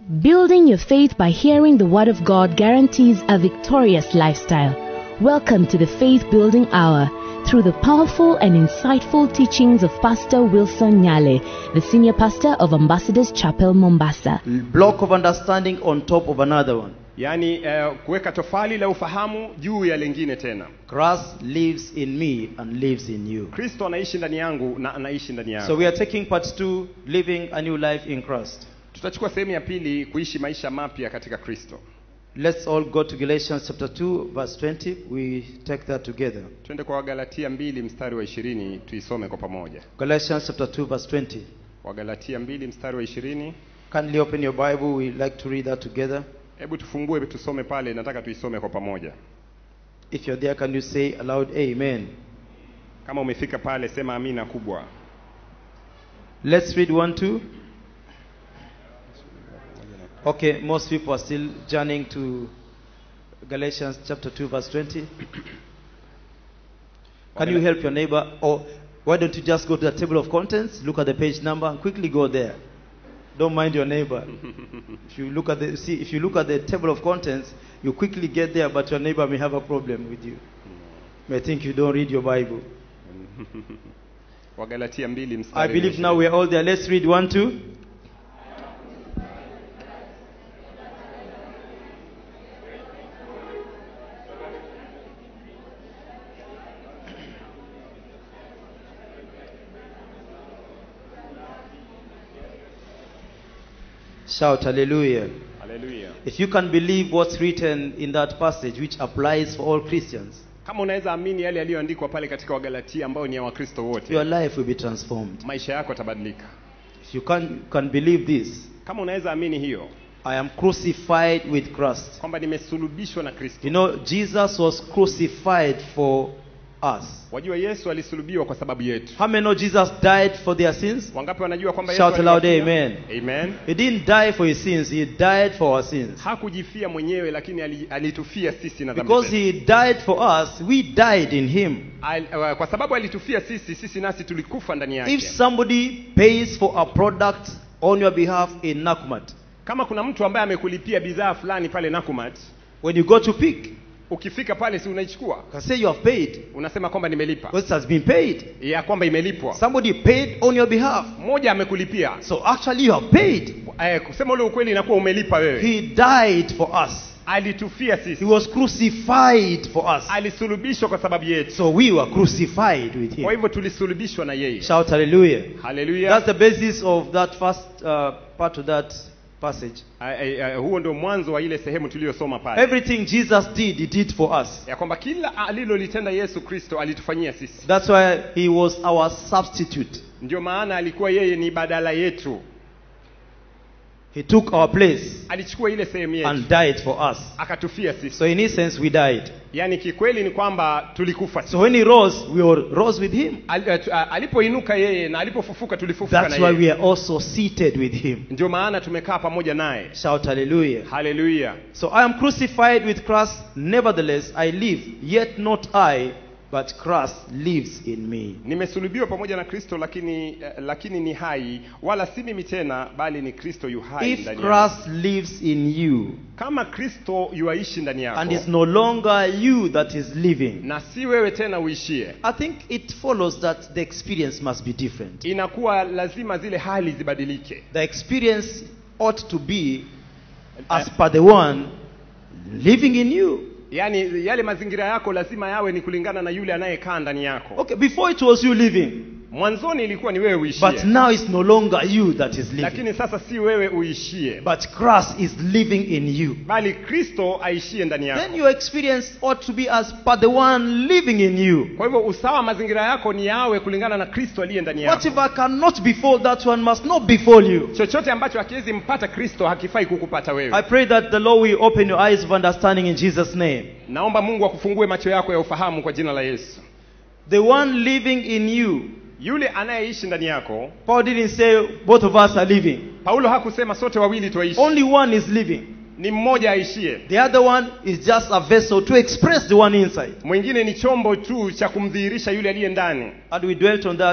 Building your faith by hearing the Word of God guarantees a victorious lifestyle. Welcome to the Faith Building Hour through the powerful and insightful teachings of Pastor Wilson Nyale, the senior pastor of Ambassadors Chapel, Mombasa. block of understanding on top of another one. yaani eh, kuweka tofali la ufahamu juu ya lingine tena Christ lives in me and lives in you. kristo anaishi ndani yangu na anaishi ndani yangu So we are taking part two, living a new life in Christ. tutachukua sehemu ya pili kuishi maisha mapya katika kristo Let's all go to Galatians chapter 2, verse 20. We take that together. twende kwa wagalatia mbili mstari wa ishirini tuisome kwa pamoja Galatians chapter 2, verse 20. wagalatia mbili mstari wa ishirini Kindly open your Bible. We like to read that together. hebu tufungue tusome pale nataka tuisome kwa pamoja If you're there, can you say aloud, Amen? kama umefika pale sema amina kubwa Let's read 1 2. Okay, most people are still journeying to Galatians chapter 2, verse 20. Can you help your neighbor? Or why don't you just go to the table of contents, look at the page number, and quickly go there? Don't mind your neighbor. if you look at the see, if you look at the table of contents, you quickly get there, but your neighbor may have a problem with you. May think you don't read your Bible. wagalatia mbili I mstari wa believe now 20. we are all there. Let's read one, two. Shout hallelujah. haleluya If you can believe what's written in that passage, which applies for all Christians, kama unaweza amini yale yaliyoandikwa pale katika wagalatia ambayo ni ya wakristo wote your life will be transformed. maisha yako yatabadilika If you can, can believe this, kama unaweza amini hiyo I am crucified with Christ. kwamba nimesulubishwa na kristo You know, Jesus was crucified for us. wajua yesu alisulubiwa kwa sababu yetu How many know Jesus died for their sins? wangapi wanajua kwamba Yesu Shout aloud, aliwafia? amen. amen He didn't die for his sins, he died for our sins. hakujifia mwenyewe lakini ali- alitufia sisi na dhambi Because zetu. he died for us, we died in him. Al, uh, kwa sababu alitufia sisi sisi nasi tulikufa ndani yake If somebody pays for a product on your behalf in Nakumat, kama kuna mtu ambaye amekulipia bidhaa fulani pale nakumat when you go to pick, ukifika pale si unaichukua you can say you have paid unasema kwamba nimelipa because it has been paid. ya kwamba imelipwa Somebody paid on your behalf. mmoja amekulipia So actually, you have paid. eh, kusema ule ukweli inakuwa umelipa wewe He died for us. alitufia He sisi was crucified for us. alisulubishwa kwa sababu yetu So we were crucified with kwa him. hivyo tulisulubishwa na yeye Shout hallelujah. haleluya That's the basis of that first uh, part of that passage. Ah, eh, eh, huo ndio mwanzo wa ile sehemu tuliyosoma pale Everything Jesus did, he did for us. ya kwamba kila alilolitenda yesu kristo alitufanyia sisi That's why he was our substitute. ndio maana alikuwa yeye ni badala yetu He took our place alichukua ile sehemu yetu and died for us. akatufia sisi So in essence, we died. yaani kikweli ni kwamba tulikufa sisi. So when he rose, we all rose with him. Al, eh, tu- ah, alipoinuka yeye na alipofufuka tulifufuka That's na why yeye we are also seated with him. ndio maana tumekaa pamoja naye Shout hallelujah. haleluya So I am crucified with Christ, nevertheless I live, yet not I, but Christ lives in me. nimesulubiwa pamoja na kristo lakini eh, lakini ni hai wala si mimi tena bali ni kristo yu hai If ndani yangu. Christ lives in you, kama kristo yuaishi ndani yako and it's no longer you that is living, na si wewe tena uishie I think it follows that the experience must be different. inakuwa lazima zile hali zibadilike The experience ought to be as per the one living in you. yaani yale mazingira yako lazima yawe ni kulingana na yule anayekaa ndani yako Okay, before it was you living, mwanzoni ilikuwa ni wewe but uishie now it's no longer you that is living, lakini sasa si wewe uishie but Christ is living in you. bali kristo aishie ndani Then yako your experience ought to be as per the one living in you. kwa hivyo usawa mazingira yako ni yawe kulingana na kristo aliye ndani yako Whatever cannot befall that one must not befall you. chochote ambacho hakiwezi mpata kristo hakifai kukupata I wewe pray that the Lord will open your eyes of understanding in Jesus' name. naomba mungu akufungue macho yako ya ufahamu kwa jina la yesu The one living in you. yule anayeishi ndani yako Paul didn't say both of us are living. paulo hakusema sote wawili twaishi Only one is living. ni mmoja aishie The other one is just a vessel to express the one inside. mwingine ni chombo tu cha kumdhihirisha yule aliye ndani And we dwelt on that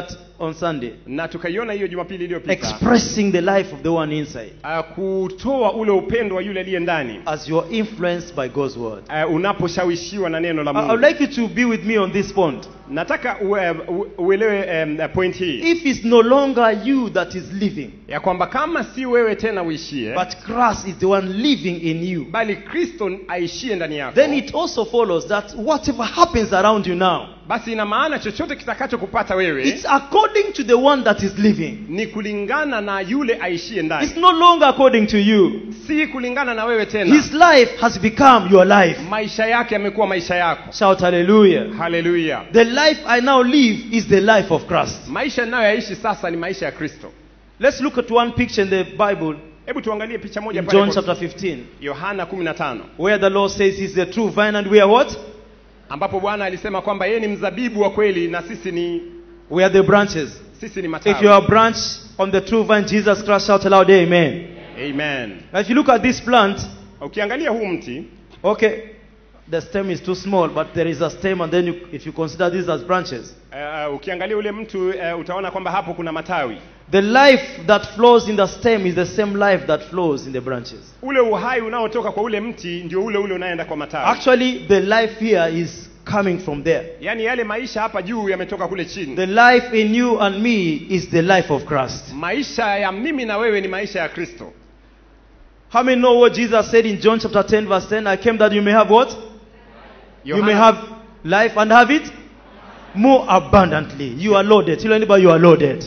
on Sunday, na tukaiona hiyo jumapili iliyopita expressing the life of the one inside uh, kutoa ule upendo wa yule aliye ndani as you are influenced by God's word. uh, unaposhawishiwa na neno la I I would mungu like you to be with me on this point. nataka ue, u- uelewe um, point hii If it's no longer you that is living, ya kwamba kama si wewe tena uishie but Christ is the one living in you, bali kristo aishie ndani yako then it also follows that whatever happens around you now, basi ina maana chochote kitakachokupata wewe it's according to the one that is living. ni kulingana na yule aishie ndani It's no longer according to you. si kulingana na wewe tena His life has become your life. maisha yake yamekuwa maisha yako Shout hallelujah. haleluya The life I now live is the life of Christ. maisha ninayoyaishi sasa ni maisha ya kristo Let's look at one picture in the Bible hebu tuangalie picha moja in pale John kwa- chapter 15, yohana 15 where the Lord says He's the true vine and we are what? ambapo bwana alisema kwamba yeye ni mzabibu wa kweli na sisi ni We are the branches. sisi ni If matawi you are a branch on the true vine, Jesus Christ, shout aloud, Amen. amen Now, if you look at this plant, ukiangalia huu mti okay, the stem is too small, but there is a stem, and then you, if you consider these as branches, uh, ukiangalia ule mtu uh, utaona kwamba hapo kuna matawi the life that flows in the stem is the same life that flows in the branches. ule uhai unaotoka kwa ule mti ndio ule ule unaenda kwa matawi Actually, the life here is coming from there. yaani yale maisha hapa juu yametoka kule chini The life in you and me is the life of Christ. maisha ya mimi na wewe ni maisha ya kristo How many know what Jesus said in John chapter 10, verse 10? I came that you may have what? You may Yohana- have life and have it more abundantly. You are loaded. Tell anybody you are loaded.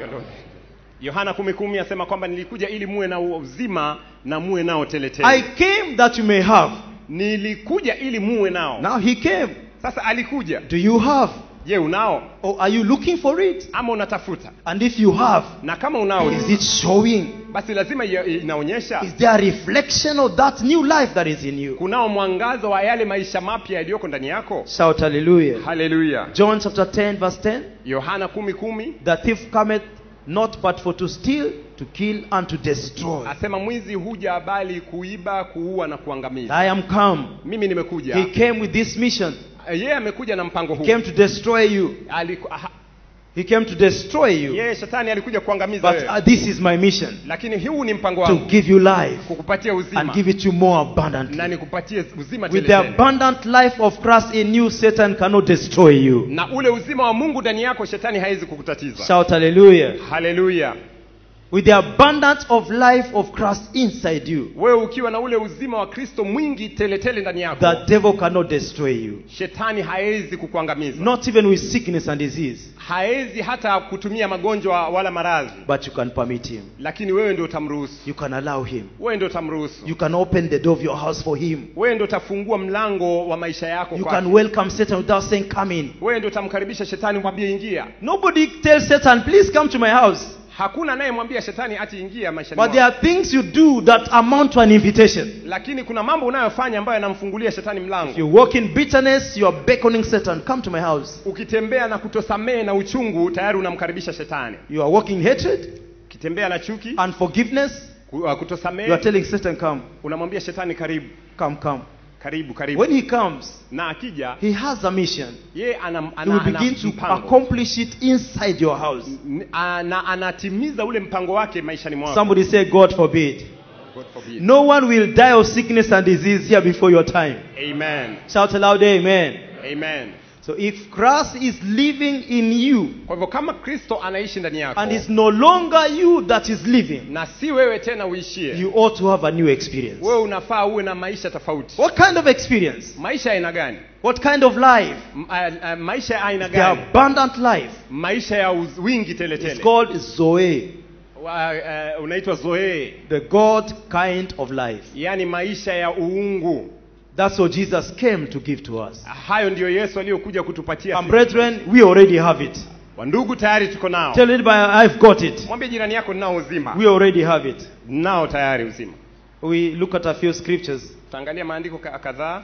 yohana kumi kumi asema kwamba nilikuja ili muwe na uzima na muwe nao I teletele came that you may have. nilikuja ili muwe nao Now he came. sasa alikuja Do you have? je unao Or are you looking for it? ama unatafuta And if you have, na kama unao is it showing? basi lazima ia- inaonyesha Is there a reflection of that new life that is in you? kunao mwangazo wa yale maisha mapya yaliyoko ndani yako Shout hallelujah. haleluya John chapter 10, verse 10. yohana kumi kumi The thief cometh not but for to steal, to kill, and to destroy. asema mwizi huja bali kuiba kuua na kuangamiza I am come. mimi nimekuja He came with this mission. yeye amekuja na mpango He huu came to destroy you. Aliku- aha, He came to destroy you. yeye shetani alikuja kuangamiza But wewe uh, this is my mission lakini huu ni mpango to wangu give you life kukupatia and uzima give it to you more na abundantly. nikupatie uzima With the tele tele. abundant life of Christ in you, Satan cannot destroy you. na ule uzima wa mungu ndani yako shetani hawezi kukutatiza Shout hallelujah. haleluya With the abundance of life of Christ inside you, wewe ukiwa na ule uzima wa kristo mwingi teletele ndani yako the devil cannot destroy you. shetani hawezi kukuangamiza Not even with sickness and disease, hawezi hata kutumia magonjwa wala maradhi but you can permit him. lakini wewe ndio utamruhusu You can allow him. wewe ndio utamruhusu You can open the door of your house for him. wewe ndio utafungua mlango wa maisha yako You kwake. can welcome Satan without saying, Come in. wewe ndio utamkaribisha shetani mwambie ingia Nobody tells Satan, Please come to my house. hakuna anayemwambia shetani ati ingia maishani But there mwako. are things you do that amount to an invitation. lakini kuna mambo unayofanya ambayo yanamfungulia shetani mlango If you walk in bitterness, you are beckoning Satan, Come to my house. ukitembea na kutosamehe na uchungu tayari unamkaribisha shetani You are walking hatred, ukitembea na chuki unforgiveness, ku- uh, you are kutosamehe telling Satan, Come, unamwambia shetani karibu come, come. karibu karibu When he comes, na akija he has a mission. yeye ana, He ana, will ana begin to mpango accomplish it inside your house. N- a- na anatimiza ule mpango wake maishani mwako Somebody say, God forbid. God forbid. No one will die of sickness and disease here before your time. Amen. Shout aloud, Amen. Amen. So if Christ is living in you kwa hivyo kama kristo anaishi ndani yako and it's no longer you that is living, na si wewe tena uishie you ought to have a new experience. wewe unafaa uwe na maisha tofauti What kind of experience? maisha ya aina gani What kind of life? M- a- a- maisha ya aina The gani abundant life. maisha ya uz- wingi It's teletele called Zoe, Wa- eh, unaitwa zoee the God kind of life. yaani maisha ya uungu That's what Jesus came to give to us. hayo ndiyo yesu aliyokuja kutupatia And sisi. brethren, we already have it. wandugu tayari tuko nao Tell anybody, I've got it. mwambie jirani yako ninao uzima We already have it. nao tayari uzima We look at a few scriptures. tutaangalia maandiko ka- kadhaa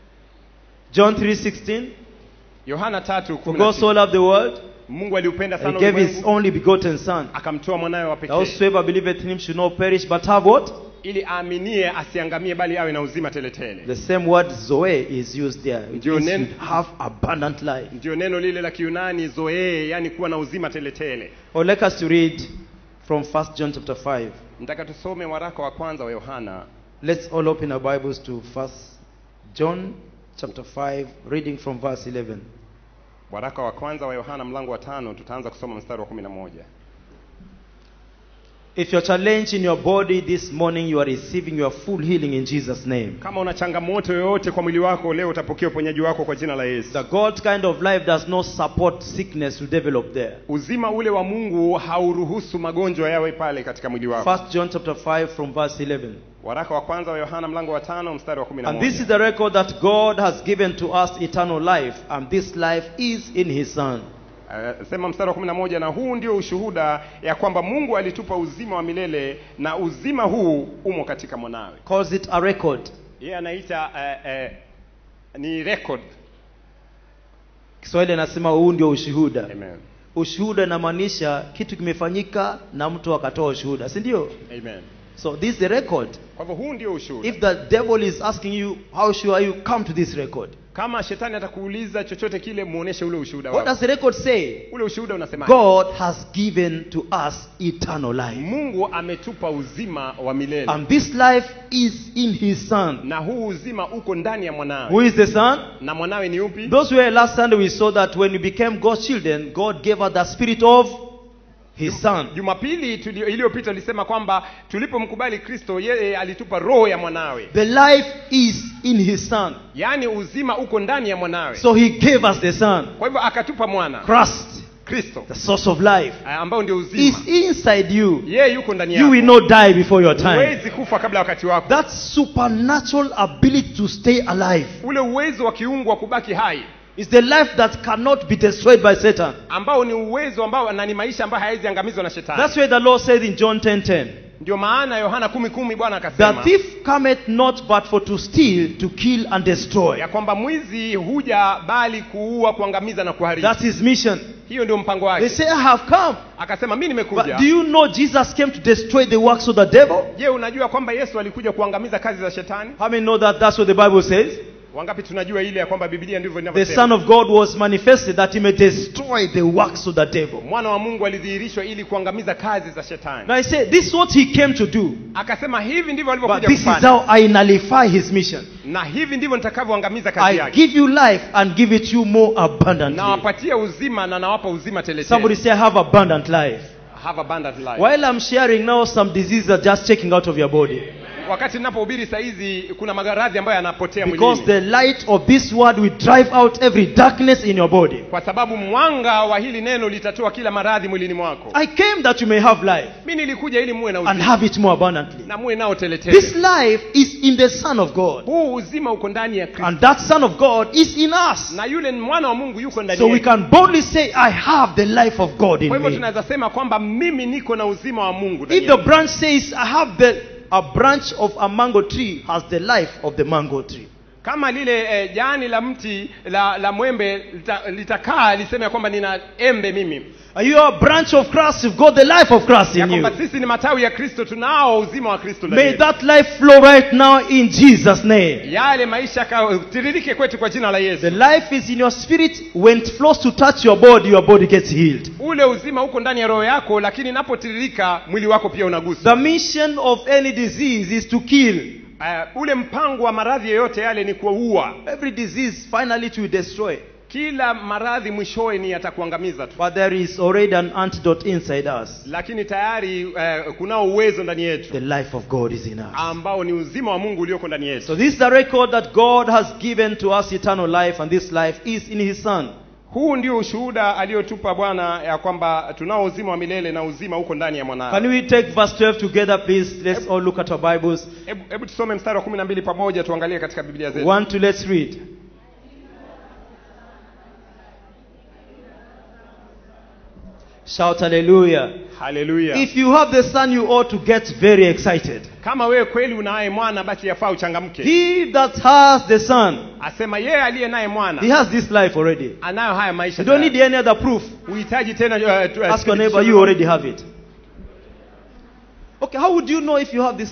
John 3:16. yohana tatu For kumi na God sita. so loved the world, mungu aliupenda He sana gave His ulimwengu only begotten Son. akamtoa mwanawe wa That pekee whosoever believeth in Him should not perish, but have what? ili aaminie asiangamie bali awe na uzima teletele The same word Zoe is used there. It Ndio means neno- you have abundant life. ndio neno lile la kiunani zoee yani kuwa na uzima teletele Or like us to read from 1 John chapter 5. nataka tusome waraka wa kwanza wa yohana Let's all open our Bibles to 1 John chapter 5, reading from verse 11. waraka wa kwanza wa yohana mlango wa tano tutaanza kusoma mstari wa kumi na moja If you're challenged in your body this morning, you are receiving your full healing in Jesus' name. kama una changamoto yoyote kwa mwili wako leo utapokea uponyaji wako kwa jina la yesu The God kind of life does not support sickness to develop there. uzima ule wa mungu hauruhusu magonjwa yawe pale katika mwili wako First John chapter 5 from verse 11. waraka wa kwanza wa yohana mlango wa tano mstari wa kumi na And this is moja the record that God has given to us eternal life, and this life is in His Son. Uh, sema mstari wa kumi na moja na huu ndio ushuhuda ya kwamba mungu alitupa uzima wa milele na uzima huu umo katika mwanawe Calls it a record. yeye anaita uh, uh, ni record Kiswahili anasema huu ndio ushuhuda. amen Ushuhuda inamaanisha kitu kimefanyika na mtu akatoa ushuhuda, si ndio? amen So this is the record. kwa hivyo huu ndio ushuhuda If the devil is asking you, how sure are you? Come to this record. kama shetani atakuuliza chochote kile muoneshe ule ushuhuda What wako does the record say? ule ushuhuda unasema God has given to us eternal life. mungu ametupa uzima wa milele And this life is in His Son. na huu uzima uko ndani ya Who mwanawe is the Son? na mwanawe ni upi Those were last Sunday we saw that when we became God's children, God gave us the spirit of His Son. jumapili tulio- iliyopita tulisema kwamba tulipomkubali kristo yeye alitupa roho ya mwanawe The life is in His Son. yaani uzima uko ndani ya mwanawe So He gave us the Son. kwa hivyo akatupa mwana Christ, kristo the source of life, eh, ambao ndio uzima is inside you. yeye yuko ndani You will yako not die before your time. huwezi kufa kabla ya wakati wako That supernatural ability to stay alive ule uwezo wa kiungu wa kubaki hai is the life that cannot be destroyed by Satan. ambao ni uwezo ambao na ni maisha ambayo hawezi angamizwa na shetani That's why the Lord said in John 10:10, ndio maana yohana kumi kumi bwana "The akasema thief cometh not but for to steal, to kill and destroy." ya kwamba mwizi huja bali kuua kuangamiza na kuharibu That's his mission. hiyo ndio mpango They wake say, "I have come." akasema mi But nimekuja do you know Jesus came to destroy the works of the devil? je unajua kwamba yesu alikuja kuangamiza kazi za shetani How many know that that's what the Bible says? wangapi tunajua ile ya kwamba biblia ndivyo The Son inavyosema of God was manifested that he may destroy the works of the devil. mwana wa mungu alidhihirishwa ili kuangamiza kazi za shetani Now I say, this is what he came to do. akasema hivi ndivyo But alivyokuja this is kufanya how I nullify his mission. na hivi ndivyo nitakavyoangamiza kazi I yake give you life and give it you more abundantly. nawapatia uzima na nawapa uzima Somebody teletele say, I have abundant life. have abundant life While I'm sharing now, some diseases are just checking out of your body. wakati ninapohubiri saa hizi kuna maradhi ambayo yanapotea Because mwilini the light of this word will drive out every darkness in your body. kwa sababu mwanga wa hili neno litatoa kila maradhi mwilini mwako I came that you may have life mi nilikuja ili muwe na and uzima have it more abundantly. na muwe nao teletele This life is in the Son of God. huu uzima uko ndani ya kristo And that Son of God is in us. na yule mwana wa mungu yuko ndani So we yetu. can boldly say, I have the life of God in kwa hivyo me. tunaweza sema kwamba mimi niko na uzima wa mungu ndani If the yangu. branch says, I have the, a branch of a mango tree has the life of the mango tree. kama lile eh, jani la mti la, la mwembe lita- litakaa liseme ya kwamba nina embe mimi Are you a branch of Christ? You've got the life of Christ ya in you. kwamba sisi ni matawi ya kristo tunao uzima wa kristo ndani May yetu. that life flow right now in Jesus' name. yale maisha tiririke kwetu kwa jina la The yesu life is in your spirit. When it flows to touch your body, your body gets healed. ule uzima uko ndani ya roho yako lakini inapotiririka mwili wako pia unagusa The mission of any disease is to kill. uh, ule mpango wa maradhi yoyote yale ni kuua Every disease finally it will destroy. kila maradhi mwishowe ni yatakuangamiza tu But there is already an antidote inside us. lakini tayari uh, kunao uwezo ndani yetu The life of God is in us. ambao ni uzima wa mungu ulioko ndani yetu So this is the record that God has given to us eternal life, and this life is in His Son. huu ndio ushuhuda aliyotupa bwana ya kwamba tunao uzima wa milele na uzima uko ndani ya Can mwanawe we take verse 12 together, please? Let's all look at our Bibles. hebu hebu tusome mstari wa kumi na mbili pamoja tuangalie katika biblia zetu One, two, let's read. Shout hallelujah. haleluya If you have the Son, you ought to get very excited. kama wewe kweli unaye mwana basi yafaa uchangamke He that has the Son, asema yeye aliye naye he mwana has this life already. anayo haya maisha You don't need tayari. any other proof. huhitaji tena uh, tu- uh, Ask your neighbor, you already have it. Okay, how would you know if you have this life?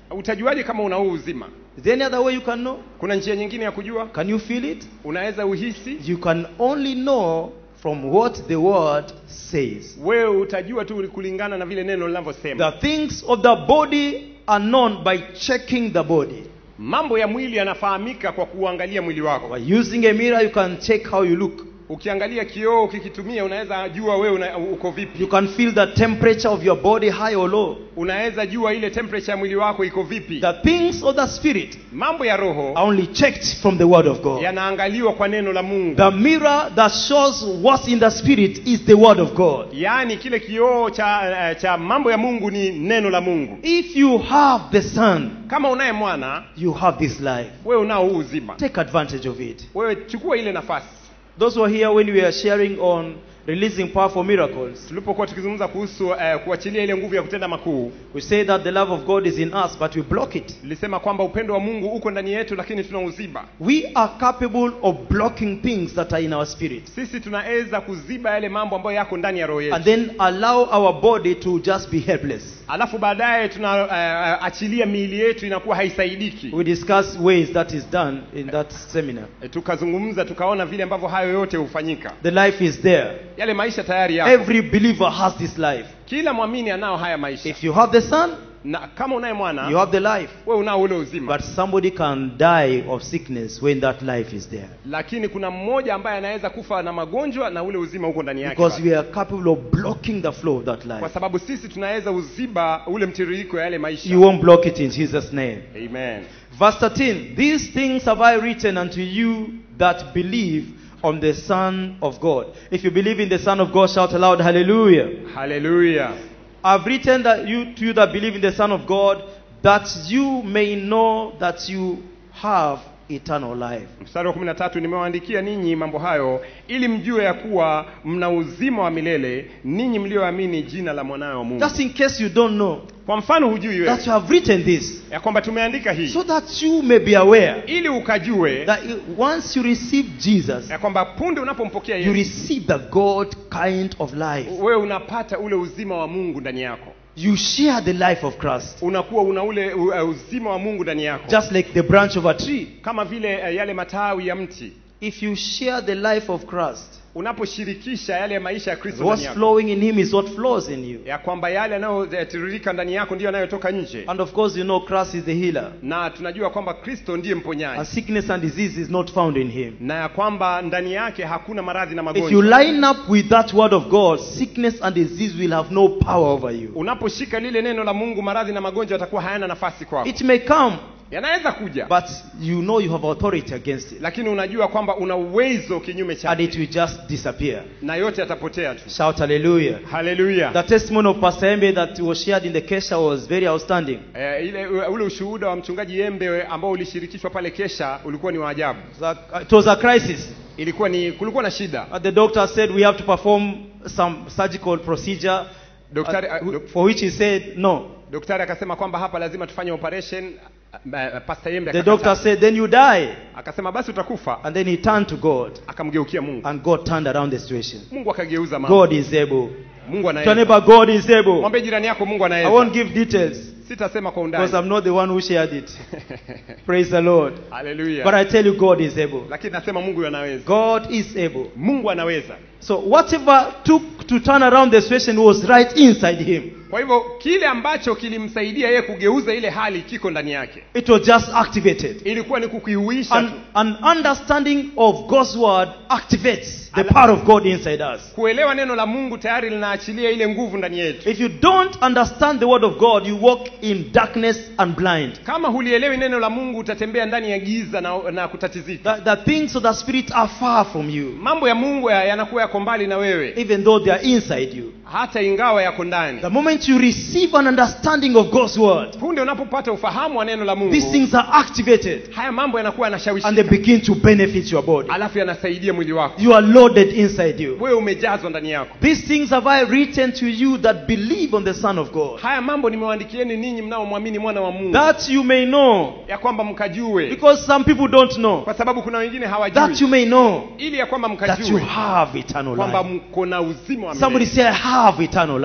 utajuaje kama una huu uzima Is there any other way you can know? kuna njia nyingine ya kujua Can you feel it? unaweza uhisi You can only know from what the word says. wewe utajua tu kulingana na vile neno linavyosema The things of the body are known by checking the body. mambo ya mwili yanafahamika kwa kuangalia mwili wako By using a mirror, you can check how you look. ukiangalia kioo ukikitumia unaweza jua wewe una, uko vipi You can feel the temperature of your body, high or low. unaweza jua ile temperature ya mwili wako iko vipi The things of the spirit mambo ya roho are only checked from the word of God. yanaangaliwa kwa neno la mungu The mirror that shows what's in the spirit is the word of God. yaani kile kioo cha, eh, cha mambo ya mungu ni neno la mungu If you have the Son, kama unaye mwana you have this life. wewe unao huu uzima Take advantage of it. wewe chukua ile nafasi Those who are here when we are sharing on releasing powerful miracles, tulipokuwa tukizungumza kuhusu eh, kuachilia ile nguvu ya kutenda makuu we say that the love of God is in us, but we block it. nilisema kwamba upendo wa mungu uko ndani yetu lakini tunauziba We are capable of blocking things that are in our spirit sisi tunaweza kuziba yale mambo ambayo yako ndani ya roho yetu and then allow our body to just be helpless. alafu baadaye tunaachilia miili yetu inakuwa haisaidiki We discuss ways that is done in that seminar. e, tukazungumza tukaona vile ambavyo hayo yote hufanyika The life is there. yale maisha tayari yako Every believer has this life. kila mwamini anao haya maisha If you have the Son, na kama unaye mwana you have the life. wewe unao ule uzima But somebody can die of sickness when that life is there. lakini kuna mmoja ambaye anaweza kufa na magonjwa na ule uzima uko ndani yake Because bado. we are capable of blocking the flow of that kwa life. sababu sisi tunaweza uziba ule mtiririko ya yale maisha You won't block it in Jesus' name. amen Verse 13 These things have I written unto you that believe on the Son of God. If you believe in the Son of God, shout aloud, Hallelujah. haleluya I've written that you to you that believe in the Son of God, that you may know that you have eternal life. mstari wa kumi na tatu nimewaandikia ninyi mambo hayo ili mjue ya kuwa mna uzima wa milele ninyi mlioamini jina la mwanawe wa mungu Just in case you don't know, kwa mfano hujui wewe that you have written this, ya kwamba tumeandika hii so that you may be aware ili ukajue that i- once you receive Jesus, ya kwamba punde unapompokea you yesu receive the God kind of life. wewe unapata ule uzima wa mungu ndani yako You share the life of Christ, unakuwa una ule u- uh, uzima wa mungu ndani yako just like the branch of a tree. kama vile uh, yale matawi ya mti If you share the life of Christ, unaposhirikisha yale maisha ya kristo ndani what's yako flowing in Him is what flows in you. ya kwamba yale yanayotiririka ndani yako ndiyo yanayotoka nje And of course, you know Christ is the healer, na tunajua kwamba kristo ndiye and mponyaji sickness and disease is not found in Him. na ya kwamba ndani yake hakuna maradhi na If you magonjwa line up with that word of God, sickness and disease will have no power over you. unaposhika lile neno la mungu maradhi na magonjwa yatakuwa hayana nafasi kwako It may come, yanaweza kuja but you know you have authority against it, lakini unajua kwamba una uwezo kinyume and chake it will just disappear. na yote yatapotea tu Shout hallelujah. haleluya The testimony of Pastor Embe that was shared in the Kesha was very outstanding. Eh, ile ule ushuhuda wa mchungaji Yembe ambao ulishirikishwa pale Kesha ulikuwa ni wa ajabu. It was a- It was a crisis. Ilikuwa ni kulikuwa na shida. Uh, The doctor said we have to perform some surgical procedure, Daktari, uh, uh, dok- for which he said no. Daktari akasema kwamba hapa lazima tufanye operation. Uh, Pastor Yembe The akakataa. doctor said, then you die. akasema basi utakufa. And then he turned to God, Akamgeukia Mungu. and God turned around the situation. Mungu akageuza mambo. God is able. Mungu Tell anaweza. neighbor, God is able. Mwambie jirani yako Mungu I anaweza. won't give details Sitasema kwa because undani. I'm not the one who shared it. Praise the Lord. But Haleluya. I tell you, God is able. Lakini nasema Mungu anaweza. God is able. Mungu anaweza. So whatever took to turn around the situation was right inside him. Kwa hivyo kile ambacho kilimsaidia yeye kugeuza ile hali kiko ndani yake. It was just activated. Ilikuwa ni kukiuisha An, tu. an understanding of God's word activates the Ala- power of God inside us. Kuelewa neno la Mungu tayari linaachilia ile nguvu ndani yetu. If you don't understand the word of God, you walk in darkness and blind. Kama hulielewi neno la Mungu utatembea ndani ya giza na, na kutatizika. The, the things of the Spirit are far from you, Mambo ya Mungu ya- yanakuwa yako mbali na wewe, even though they are inside you. hata ingawa yako ndani. The moment you receive an understanding of God's word, Punde unapopata ufahamu wa neno la Mungu, these things are activated haya mambo yanakuwa and they yanashawishika, begin to benefit your body. alafu yanasaidia mwili wako. You are loaded inside you. Wewe umejazwa ndani yako. These things have I written to you that believe on the Son of God, Haya mambo nimewaandikieni ninyi mnaomwamini mwana wa Mungu, that you may know, ya kwamba mkajue, because some people don't know, kwa sababu kuna wengine that hawajui, you may know ili ya kwamba that you mkajue have eternal kwamba life. mko na uzima wa Somebody milele. say, I have eternal life.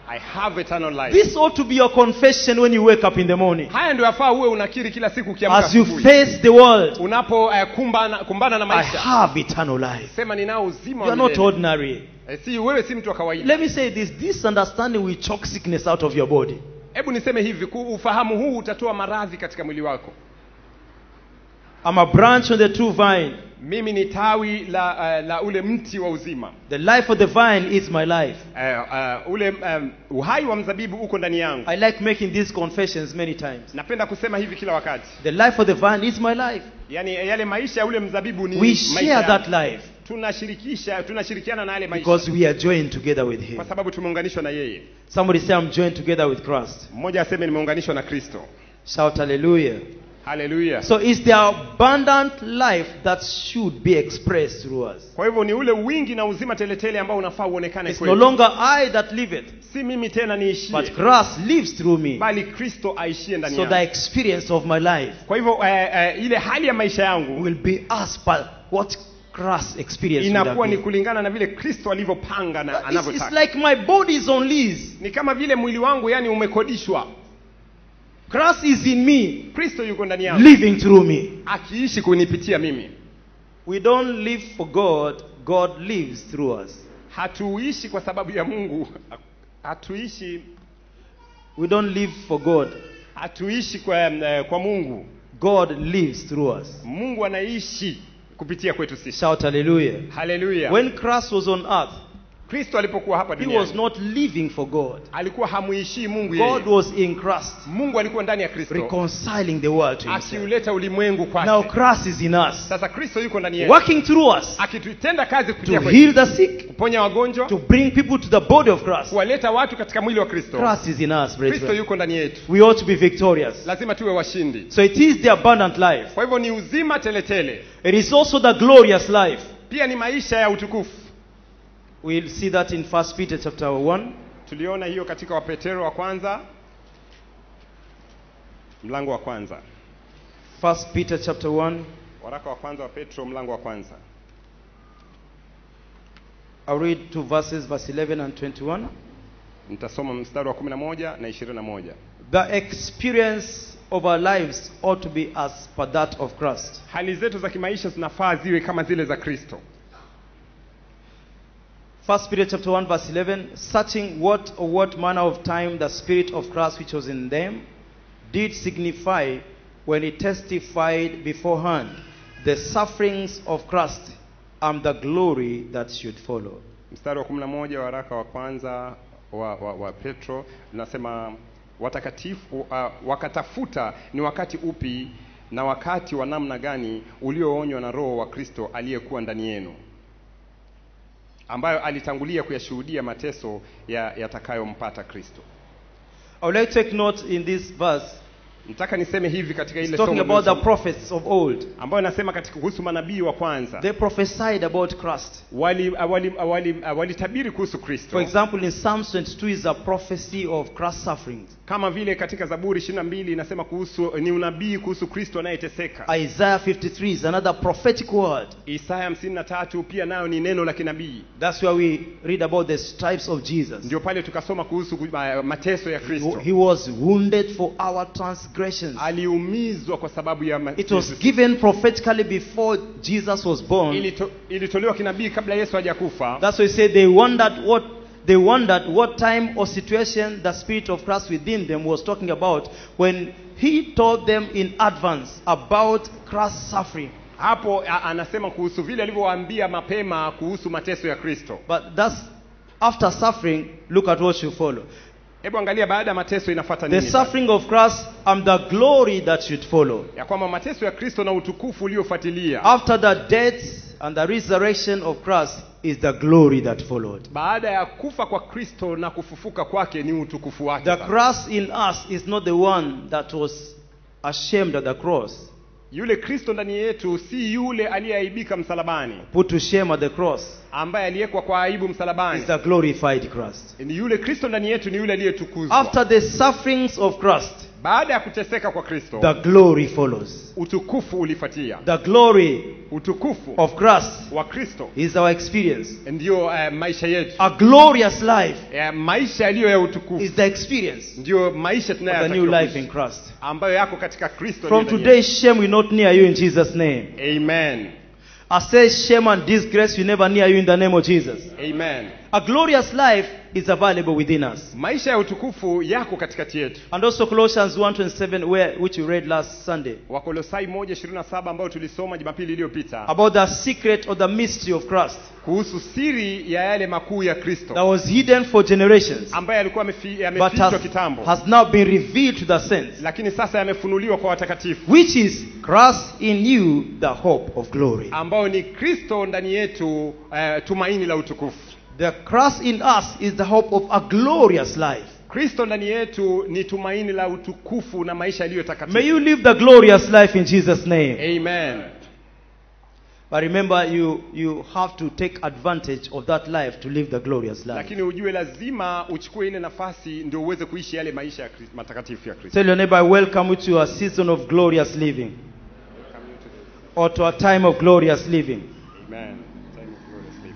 I have eternal life. This ought to be your confession when you wake up in the morning. haya ndio yafaa uwe unakiri kila siku ukiamka As you asubuhi. face the world, unapo uh, kumbana, kumbana na I maisha have eternal life. sema ninao uzima You wa are not milele. ordinary. Eh, si wewe si mtu wa kawaida Let me say this this understanding will choke sickness out of your body. hebu niseme hivi ku- ufahamu huu utatoa maradhi katika mwili wako I'm a branch on the true vine. mimi ni tawi la, uh, la ule mti wa uzima The life of the vine is my life. uh, uh, ule um, uhai wa mzabibu uko ndani yangu I like making these confessions many times. napenda kusema hivi kila wakati The life of the vine is my life. yaani yale maisha ya ule mzabibu ni We maisha share yangu. that life tunashirikisha tunashirikiana na yale maisha because we are joined together with Him. kwa sababu tumeunganishwa na yeye Somebody say, I'm joined together with Christ. mmoja aseme nimeunganishwa na kristo Shout hallelujah. haleluya So it's the abundant life that should be expressed through us. kwa hivyo ni ule wingi na uzima teletele ambao unafaa uonekane It's no kwetu longer I that live it, si mimi tena niishie but Christ lives through me. bali kristo aishie ndani So yangu the experience of my life kwa hivyo eh, eh, ile hali ya maisha yangu will be as per what Christ experienced. would have inakuwa ni been. kulingana na vile kristo alivyopanga na It's, it's anavyotaka like my body is on lease. ni kama vile mwili wangu yani umekodishwa Christ is in me, kristo yuko ndani yangu living through me. akiishi kunipitia mimi We don't live for God, God lives through us. hatuishi kwa sababu ya mungu hatuishi We don't live for God, hatuishi kwa, eh, kwa mungu God lives through us. mungu anaishi kupitia kwetu sisi Shout hallelujah. haleluya When Christ was on earth, kristo alipokuwa hapa he was duniani not living for God. alikuwa hamuishii mungu God yeye was in Christ, mungu alikuwa ndani ya kristo reconciling the world to himself. akiuleta ulimwengu Now kwake Christ is in us, sasa kristo yuko ndani yetu working through us akitutenda kazi to kupitia kwetu heal the sick, kuponya wagonjwa to bring people to the body of Christ. kuwaleta watu katika mwili wa kristo Christ is in us, kristo brethren. yuko ndani yetu We ought to be victorious. lazima tuwe washindi So it is the abundant life. kwa hivyo ni uzima teletele It is also the glorious life. pia ni maisha ya utukufu We'll see that in 1 Peter chapter 1. tuliona hiyo katika wapetero wa kwanza mlango wa kwanza 1 Peter chapter 1. waraka wa kwanza wa petro mlango wa kwanza I'll read two verses, verse 11 and 21. nitasoma mstari wa 11 na 21 The experience of our lives ought to be as per that of Christ. hali zetu za kimaisha zinafaa ziwe kama zile za kristo 1 Peter chapter 1 verse 11 searching what or what manner of time the spirit of Christ which was in them did signify when he testified beforehand the sufferings of Christ and the glory that should follow. mstari wa 11 wa waraka wa kwanza wa, wa, wa petro linasema watakatifu uh, wakatafuta ni wakati upi na wakati wa namna gani ulioonywa na roho wa kristo aliyekuwa ndani yenu ambayo alitangulia kuyashuhudia mateso ya- yatakayompata kristo I would like to take note in this verse nataka niseme hivi katika it's ile talking somo about the tulisoma, prophets of old. ambayo nasema katika kuhusu manabii wa kwanza They prophesied about Christ. walitabiri wali, wali, wali walitabiri kuhusu For kristo example, in Psalms 22 is a prophecy of Christ's sufferings. kama vile katika zaburi 22 inasema kuhusu ni unabii kuhusu kristo anayeteseka Isaiah 53 is another prophetic word. isaya 53 pia nayo ni neno la kinabii That's where we read about the stripes of Jesus. ndio pale tukasoma kuhusu uh, mateso ya kristo He was wounded for our transgressions. aliumizwa kwa sababu ya ma- It was given prophetically before Jesus was born. Ilito, ilitolewa kinabii kabla yesu hajakufa That's why he said they wondered what they wondered what time or situation the Spirit of Christ within them was talking about when he told them in advance about Christ's suffering. hapo a, anasema kuhusu vile alivyowaambia mapema kuhusu mateso ya kristo But that's after suffering, look at what should follow. hebu angalia baada ya mateso inafuata The nini sasa? suffering of Christ and the glory that should follow. ya kwamba mateso ya kristo na utukufu uliofuatilia After the death and the resurrection of Christ is the glory that followed. baada ya kufa kwa kristo na kufufuka kwake ni utukufu wake The sasa. cross in us is not the one that was ashamed at the cross, yule kristo ndani yetu si yule aliyeaibika msalabani put to shame at the cross. ambaye aliyekwa kwa aibu msalabani Is the glorified Christ. ni yule kristo ndani yetu ni yule aliyetukuzwa After the sufferings of Christ, baada ya kuteseka kwa kristo the glory follows. utukufu ulifuatia The glory utukufu of Christ wa kristo is our experience. ndiyo uh, maisha yetu A glorious life uh, maisha yaliyo ya utukufu is the experience ndiyo maisha of the new life tunayotakiwa in Christ. ambayo yako katika kristo From ndani today, shame will not near you in Jesus' name. yetu. amen I say shame and disgrace will never near you in the name of Jesus. amen A glorious life is available within us. maisha ya utukufu yako katikati yetu And also Colossians 1.27 where, which we read last Sunday. wakolosai 1:27 ambayo tulisoma jumapili iliyopita About the secret or the mystery of Christ kuhusu siri ya yale makuu ya that kristo was hidden for generations ambaye alikuwa amefi- but yamefichwa has, kitambo has now been revealed to the saints. lakini sasa yamefunuliwa kwa watakatifu Which is Christ in you, the hope of glory. ambao ni kristo ndani yetu uh, tumaini la utukufu The Christ in us is the hope of a glorious life. kristo ndani yetu ni tumaini la utukufu na maisha yaliyo May takatifu you live the glorious life in Jesus' name. amen But remember, you, you have to take advantage of that life to live the glorious life. lakini ujue lazima uchukue ile nafasi ndio uweze kuishi yale maisha ya Kris- matakatifu ya kristo Tell your neighbor, I welcome you to a season of glorious living or to a time of glorious living. amen Time of glorious living.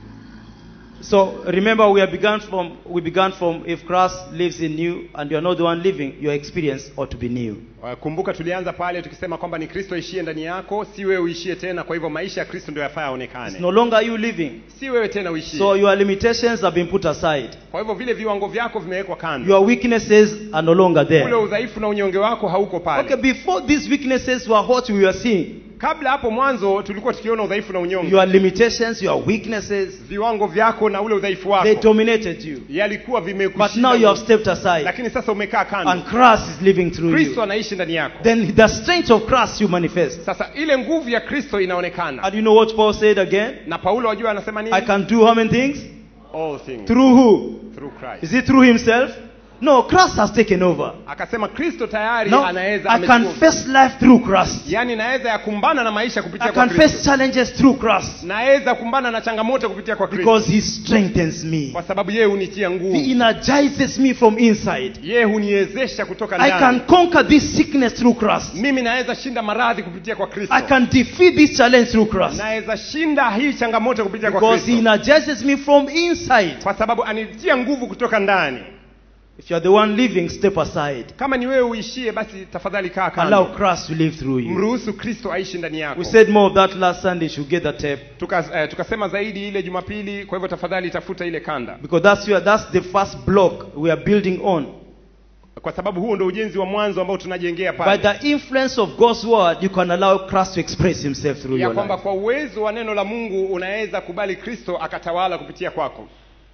So remember, we have begun from we began from if Christ lives in you and you are not the one living, your experience ought to be new. Uh, kumbuka tulianza pale tukisema kwamba ni kristo aishie ndani yako si wewe uishie tena kwa hivyo maisha ya kristo ndio yafaa It's yaonekane no longer you living. si wewe tena uishie So your limitations have been put aside. kwa hivyo vile viwango vyako vimewekwa kando Your weaknesses are no longer ule there. udhaifu na unyonge wako hauko pale Okay, before these weaknesses were what we were seeing, kabla hapo mwanzo tulikuwa tukiona udhaifu na unyonge your limitations, your weaknesses, viwango vyako na ule udhaifu they wako dominated you. yalikuwa But vimekushinda now you have nguvu. stepped aside lakini sasa umekaa and kando Christ is living through kristo you. anaishi ndani yako Then the strength of Christ you manifest. sasa ile nguvu ya kristo inaonekana And you know what Paul said again? na paulo wajua anasema nini I can do how many things? all things Through who? through christ Is it through himself? No, Christ has taken over. akasema kristo tayari Now anaweza I can amechukua- face life through Christ. yaani naweza yakumbana na maisha kupitia I kwa can face kristo challenges through Christ naweza kumbana na changamoto kupitia kwa kristo because he strengthens me. kwa sababu yeye hunitia He nguvu energizes me from inside. yeye huniwezesha kutoka I can ndani conquer this sickness through Christ. mimi naweza shinda maradhi kupitia kwa kristo I can defeat this challenge through Christ naweza shinda hii changamoto kupitia kwa because he kristo energizes me from inside. kwa sababu anitia nguvu kutoka ndani If you're the one living, step aside. kama ni wewe uishie basi tafadhali kaa Allow kando Christ to live through you. mruhusu kristo aishi ndani yako We said more of that last Sunday. You should get the tape Tuka, eh, tukasema zaidi ile jumapili kwa hivyo tafadhali tafuta ile kanda because that's where that's the first block we are building on. kwa sababu huo ndo ujenzi wa mwanzo ambao tunajengea By pale the influence of God's word, you can allow Christ to express Himself through ya your kwamba life. kwa uwezo wa neno la mungu unaweza kubali kristo akatawala kupitia kwako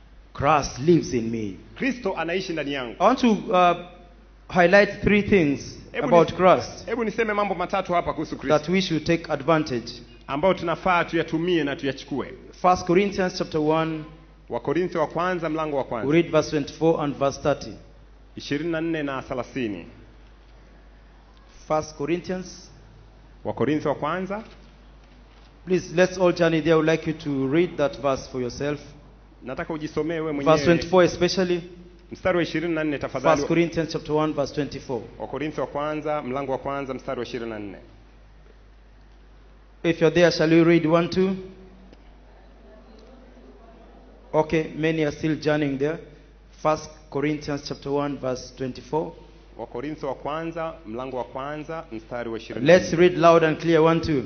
Christ lives in me. kristo anaishi ndani yangu I want to uh, highlight three things Hebu about ni- Christ hebu niseme mambo matatu hapa kuhusu kristo that we should take advantage. ambayo tunafaa tuyatumie na tuyachukue First Corinthians chapter 1, wakorintho wa kwanza mlango wa we kwanza read verse 24 and verse 30. 24 na 30 First Corinthians. wakorintho wa kwanza Please, let's all journey there. I would like you to read that verse for yourself. nataka ujisomee wewe Verse mwenyewe 24 especially. mstari wa 24 First tafadhali Corinthians chapter 1 verse 24. wakorintho wa kwanza mlango wa kwanza mstari wa 24 If you're there, shall we read 1 2? Okay, many are still journeying there. First Corinthians chapter 1 verse 24. wakorintho wa kwanza mlango wa kwanza mstari wa 24 Let's read loud and clear 1 2.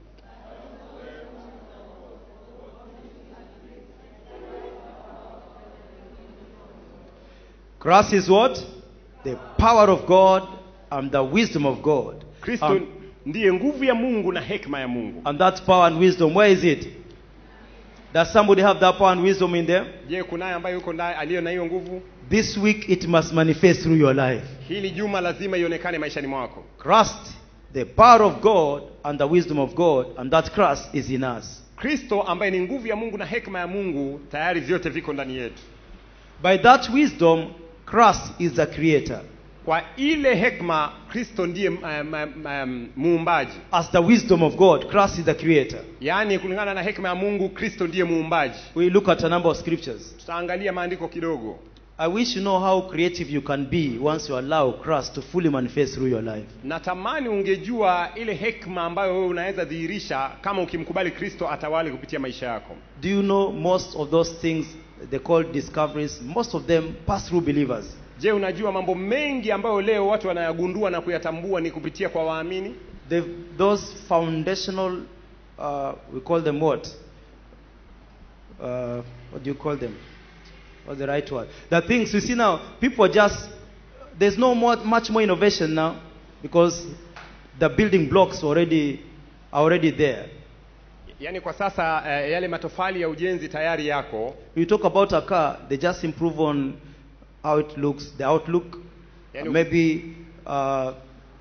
Christ is what? The power of God and the wisdom of God. kristo And, ndiye nguvu ya mungu na hekima ya mungu and that power and wisdom, where is it? Does somebody have that power and wisdom in there? je kunaye ambaye yuko naye aliyo na hiyo nguvu This week it must manifest through your life. hili juma lazima ionekane maishani mwako Christ, the power of God and the wisdom of God, and that Christ is in us. kristo ambaye ni nguvu ya mungu na hekima ya mungu tayari vyote viko ndani yetu By that wisdom, Christ is the creator. kwa ile hekima kristo ndiye um, um, um, muumbaji As the wisdom of God, Christ is the creator. yaani kulingana na hekima ya mungu kristo ndiye muumbaji We look at a number of scriptures. tutaangalia maandiko kidogo I wish you know how creative you can be once you allow Christ to fully manifest through your life. natamani ungejua ile hekma ambayo wewe unaweza dhihirisha kama ukimkubali kristo atawale kupitia maisha yako Do you know most of those things they call discoveries? Most of them pass through believers. je unajua mambo mengi ambayo leo watu wanayagundua na kuyatambua ni kupitia kwa waamini They've, those foundational, uh, we call them what? Uh, what do you call them? What's the right word? The things you see now, people are just, there's no more, much more innovation now because the building blocks already are already there. yaani kwa sasa eh, yale matofali ya ujenzi tayari yako You talk about a car, they just improve on how it looks, the outlook, Yani- maybe uh,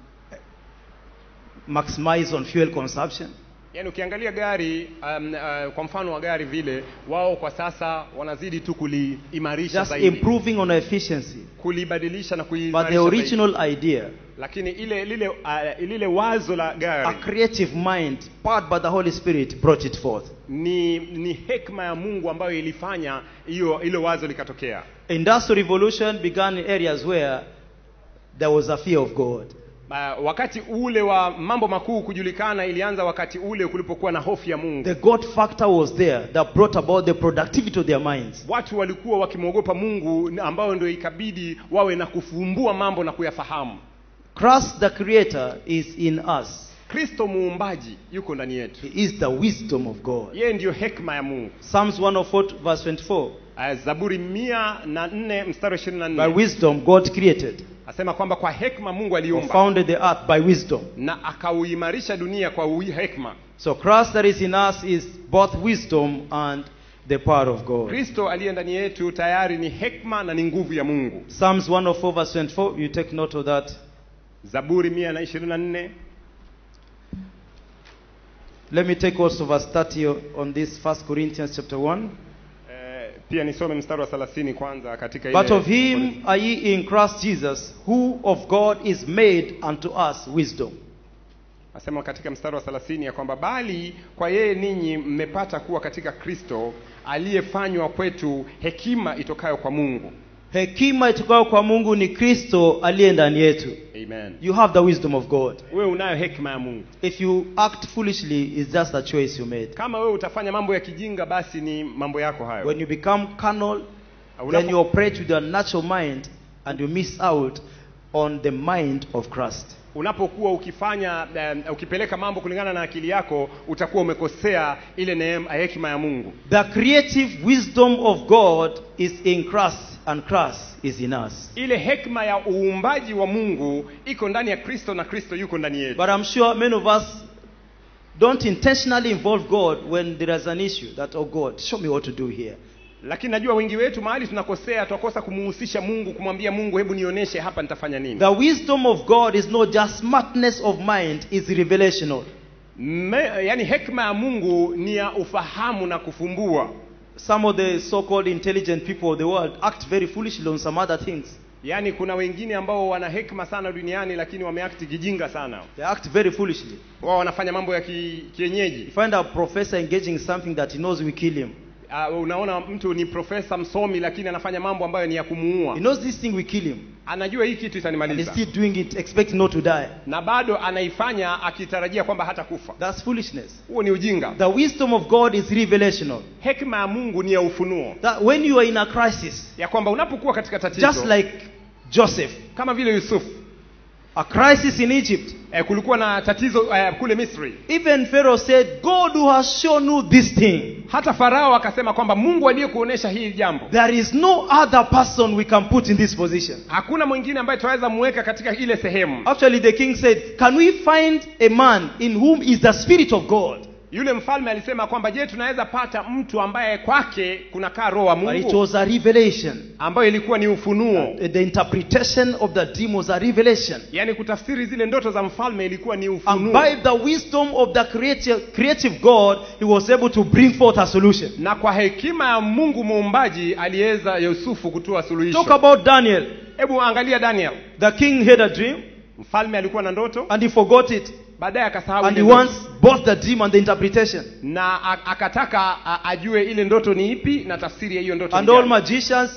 maximize on fuel consumption. yaani ukiangalia gari um, uh, kwa mfano wa gari vile wao kwa sasa wanazidi tu kuliimarisha Just zaidi improving on efficiency. kulibadilisha na But kuimarisha the zaidi. original idea, lakini ile lile uh, lile wazo la a gari creative mind, powered by the Holy Spirit, brought it forth. ni ni hekma ya mungu ambayo ilifanya hiyo hilo wazo likatokea Industrial revolution began in areas where there was a fear of God. uh, wakati ule wa mambo makuu kujulikana ilianza wakati ule kulipokuwa na hofu ya mungu The God factor was there that brought about the productivity of their minds. watu walikuwa wakimwogopa mungu na ambayo ndio ikabidi wawe na kufumbua mambo na kuyafahamu Christ the Creator is in us. kristo muumbaji yuko ndani yetu He is the wisdom of God. yeye ndiyo hekma ya mungu Psalms 104 verse 24. uh, zaburi mia na nne mstari wa ishirini na By nne wisdom God created asema kwamba kwa hekma mungu or aliumba founded the earth by wisdom. na akauimarisha dunia kwa ui- hekma So Christ that is in us is both wisdom and the power of God. kristo aliye ndani yetu tayari ni hekma na ni nguvu ya mungu Psalms 104 verse 24. You take note of that. zaburi mia na ishirini na nne Let me take also verse 30 on this First Corinthians chapter 1. eh, pia nisome mstari wa thelathini kwanza katika But ile- of him are ye in Christ Jesus, who of God is made unto us wisdom. asema katika mstari wa thelathini ya kwamba bali kwa yeye ninyi mmepata kuwa katika kristo aliyefanywa kwetu hekima itokayo kwa mungu Hekima itokayo kwa Mungu ni Kristo aliye ndani yetu. amen You have the wisdom of God. wewe unayo hekima ya mungu If you act foolishly, it's just a choice you made. kama wewe utafanya mambo ya kijinga basi ni mambo yako hayo When you become carnal, Unapo- then you operate with your natural mind and you miss out on the mind of Christ. unapokuwa ukifanya um, ukipeleka mambo kulingana na akili yako utakuwa umekosea ile neema hekima ya mungu The creative wisdom of God is in Christ and Christ is in us. ile hekima ya uumbaji wa mungu iko ndani ya kristo na kristo yuko ndani yetu But I'm sure many of us don't intentionally involve God when there is an issue that, oh God, show me what to do here. lakini najua wengi wetu mahali tunakosea twakosa kumuhusisha mungu kumwambia mungu hebu nionyeshe hapa nitafanya nini The wisdom of God is not just smartness of mind, it's revelational. Me, yani hekima ya mungu ni ya ufahamu na kufumbua Some of the so called intelligent people of the world act very foolishly on some other things. yaani kuna wengine ambao wana hekima sana duniani lakini wameakti kijinga sana They act very foolishly. wao wanafanya mambo ya ki, kienyeji You find a professor engaging in something that he knows will kill him. uh, unaona mtu ni profesa msomi lakini anafanya mambo ambayo ni ya kumuua He knows this thing will kill him. anajua hii kitu And he's itanimaliza still doing it, expecting not to die. na bado anaifanya akitarajia kwamba hata kufa That's foolishness. huo ni ujinga The wisdom of God is revelational. hekima ya mungu ni ya ufunuo That when you are in a crisis, ya kwamba unapokuwa katika tatizo just like Joseph, kama vile yusufu a crisis in Egypt, eh, kulikuwa na tatizo eh, kule misri even Pharaoh said, God who has shown you this thing, hata farao akasema kwamba mungu aliyekuonyesha hili jambo there is no other person we can put in this position. hakuna mwingine ambaye tunaweza muweka katika ile sehemu Actually, the king said, Can we find a man in whom is the Spirit of God? yule mfalme alisema kwamba je tunaweza pata mtu ambaye kwake kunakaa roho wa But it mungu was a revelation. ambayo ilikuwa ni ufunuo The interpretation of the dream was a revelation. yaani kutafsiri zile ndoto za mfalme ilikuwa ni And ufunuo by the wisdom of the creative, creative God, he was able to bring forth a solution. na kwa hekima ya mungu muumbaji aliweza yusufu kutoa Talk suluhisho about Daniel. hebu angalia daniel The king had a dream mfalme alikuwa na ndoto and he forgot it. baadaye akasahau And he ile ndoto. wants both the dream and the interpretation. na a- akataka a- ajue ile ndoto ni ipi na tafsiri ya hiyo ndoto And ni all gani. magicians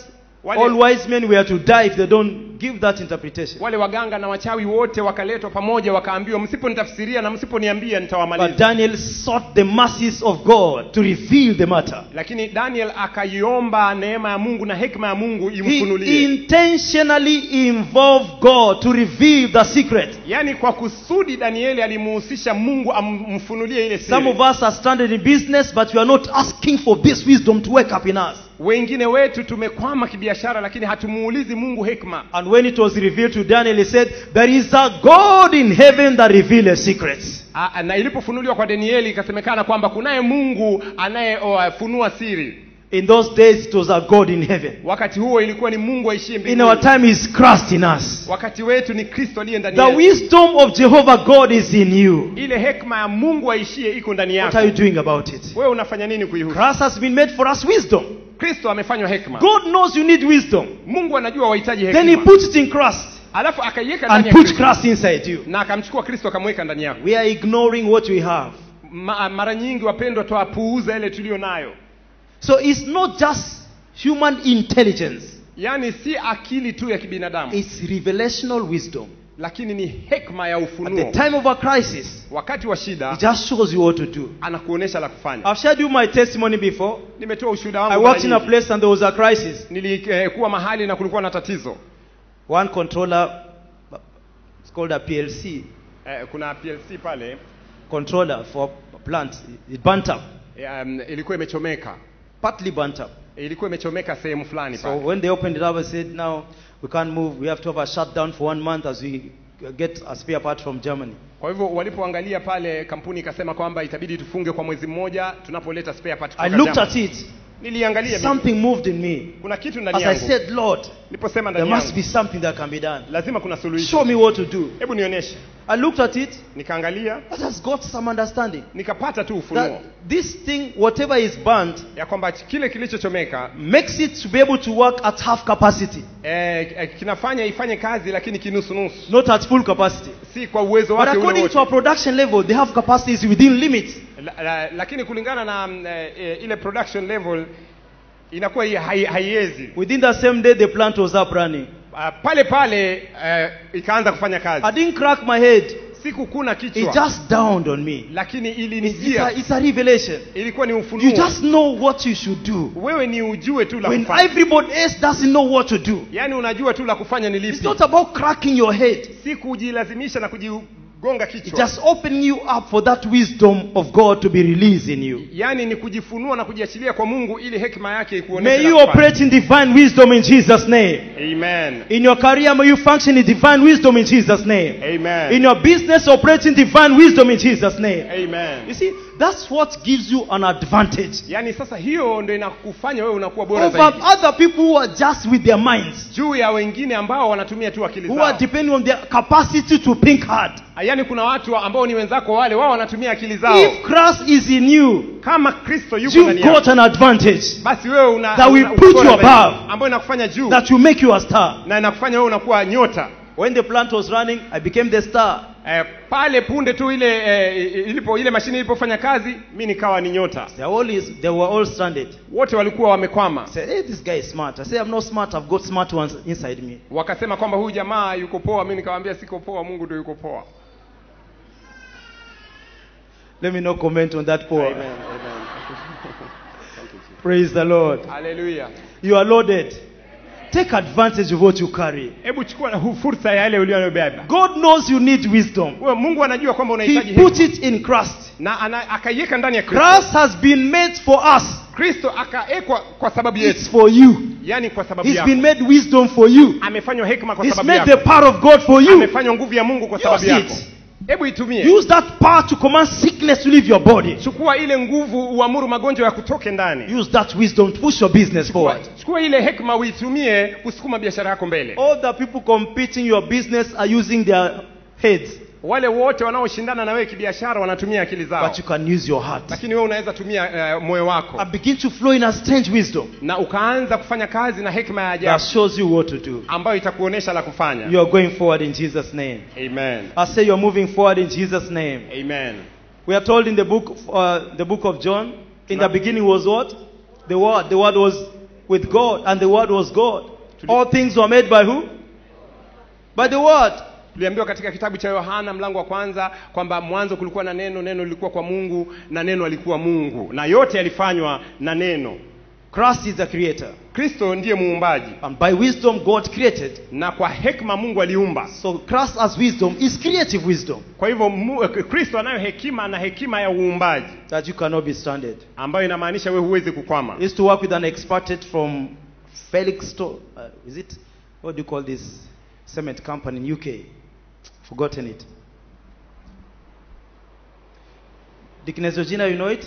Wale- All wise men were to die if they don't give that interpretation. wale waganga na wachawi wote wakaletwa pamoja wakaambiwa msiponitafsiria na msiponiambia But nitawamaliza Daniel sought the mercies of God to reveal the matter. lakini daniel akaiomba neema ya mungu na hekima ya mungu He imfunulie intentionally involved God to reveal the secret. yaani kwa kusudi danieli alimuhusisha mungu amfunulie ile Some siri of us are stranded in business, but we are not asking for this wisdom to work up in us. wengine wetu tumekwama kibiashara lakini hatumuulizi mungu hekima And when it was revealed to Daniel, he said, There is a God in heaven that reveals secrets. A- na ilipofunuliwa kwa danieli ikasemekana kwamba kunaye mungu anayefunua siri In those days, it was a God in heaven. wakati huo ilikuwa ni mungu aishie In our mbinguni time, He's Christ in us. wakati wetu ni kristo aliye ndani The yetu wisdom of Jehovah God is in you. ile hekima ya mungu aishie iko ndani What yako are you doing about it? wewe unafanya nini kuihusu Christ has been made for us wisdom. kristo amefanywa hekima God knows you need wisdom. mungu anajua wahitaji Then He hekima puts it in Christ alafu akaiweka and ndani ya put kristo Christ inside you. na akamchukua kristo akamweka ndani yako We are ignoring what we have. Ma, mara nyingi wapendwa twapuuza ile tuliyo nayo So it's not just human intelligence, yaani si akili tu ya kibinadamu it's revelational wisdom. lakini ni hekma ya At the ufunuo time of a crisis, wakati wa shida it just shows you what to do. anakuonesha la kufanya I've shared you my testimony before. nimetoa ushuhuda I wangu worked in mara a nyingi. place and there was a crisis. nilikuwa mahali na kulikuwa na tatizo One controller, it's called a PLC, eh, kuna plc pale controller for a plant, it burnt up, um, ilikuwa imechomeka partly burnt up. ilikuwa imechomeka sehemu fulani So pale when they opened it up, I said, now we can't move. We have to have a shutdown for one month as we get a spare part from Germany. kwa hivyo walipoangalia pale kampuni ikasema kwamba itabidi tufunge kwa mwezi mmoja tunapoleta spare part I kutoka looked Germany. at it. niliangalia mimi. Something moved in me. kuna kitu As ndani I yangu said, Lord, niliposema there ndani must yangu be something that can be done. lazima kuna suluhisho Show me what to do. hebu nionyeshe I looked at it. nikaangalia That has got some understanding. nikapata tu ufunuo That this thing, whatever is burnt, ya kwamba kile kilichochomeka makes it to be able to work at half capacity, eh, eh, kinafanya ifanye kazi lakini kinusunusu not at full capacity. si kwa uwezo But wake ule according wote to our production level, they have capacities within limits. la, la, lakini kulingana na mm, eh, eh, ile production level inakuwa hii hai- haiwezi Within the same day, the plant was up running. uh, pale pale uh, ikaanza kufanya kazi I didn't crack my head. sikukuna It kichwa just dawned on me. lakini It's, it's, a, ilinijia it's a revelation. ilikuwa ni You ufunuo just know what you should do. wewe ni ujue tu la When kufanya everybody else doesn't know what to do. yaani unajua tu la kufanya ni It's lipi not about cracking your head. si kujilazimisha na kujigonga It's kichwa just opening you up for that wisdom of God to be released in you. yaani ni kujifunua na kujiachilia kwa mungu ili hekima yake May ikuoneshe you la kufanya. operate in divine wisdom in Jesus' name. amen In your career, may you function in divine wisdom in Jesus' name. amen In your business, operate in divine wisdom in Jesus' name. You amen see, that's what gives you an advantage yaani sasa hiyo ndo inakufanya wewe unakuwa bora over zaidi other people who are just with their minds, juu ya wengine ambao wanatumia tu akili who are zao depending on their capacity to think hard. yaani kuna watu ambao ni wenzako wale wao wanatumia akili zao If Christ is in you, kama kristo yuko you've ndani got yako an advantage basi wewe una That will una- put bora you zaidi, above. ambayo inakufanya juu that will make you a star. na inakufanya wewe unakuwa nyota When the plant was running, I became the star. eh, pale punde tu ile eh, ilipo ile mashine ilipofanya kazi mi nikawa ni nyota They, are all is, they were all stranded. wote walikuwa wamekwama I said, hey, this guy is smart. I said, I'm not smart. I've got smart ones inside me. wakasema kwamba huyu jamaa yuko poa mi nikawambia siko poa mungu ndio yuko poa Let me not comment on that poor. Amen, amen. Thank you, Jesus. Praise the Lord. Hallelujah. You are loaded. Take advantage of what you carry. hebu chukua hu- fursa ya yale uliyobeba God knows you need wisdom. Wewe mungu anajua kwamba unahitaji He put hekima. it in Christ. na ana- akaiweka ndani ya kristo Christ has been made for us. kristo akaekwa kwa sababu It's yetu for you. yaani kwa sababu He's yako been made wisdom for you. amefanywa hekima kwa He's sababu made the yako power of God for you. amefanywa nguvu ya mungu kwa Use sababu yako it. hebu itumie Use that power to command sickness to leave your body. chukua ile nguvu uamuru magonjwa ya kutoke ndani Use that wisdom to push your business forward. chukua ile hekima uitumie kusukuma biashara yako mbele All the people competing your business are using their heads, wale wote wanaoshindana na wewe kibiashara wanatumia akili zao but you can use your heart lakini wewe unaweza tumia uh, moyo wako and begin to flow in a strange wisdom na ukaanza kufanya kazi na hekima ya that ajabu shows you what to do. ambayo itakuonesha la kufanya You are going forward in Jesus' name. amen I say you are moving forward in Jesus' name. amen We are told in the book, uh, the book of John, in the beginning was what? The Word. The Word was with God, and the Word was God. All things were made by who? By the word. tuliambiwa katika kitabu cha yohana mlango wa kwanza kwamba mwanzo kulikuwa na neno neno lilikuwa kwa mungu na neno alikuwa mungu na yote yalifanywa na neno Christ is the creator. kristo ndiye muumbaji And by wisdom, God created. na kwa hekima mungu aliumba So Christ as wisdom is creative wisdom kwa hivyo mu- kristo anayo hekima na hekima ya uumbaji that you cannot be stranded. ambayo inamaanisha wewe huwezi kukwama I used to work with an expatriate from Felixstowe. Uh, is it? What do you call this cement company in UK? Forgotten it. Dickness Georgina, you know it?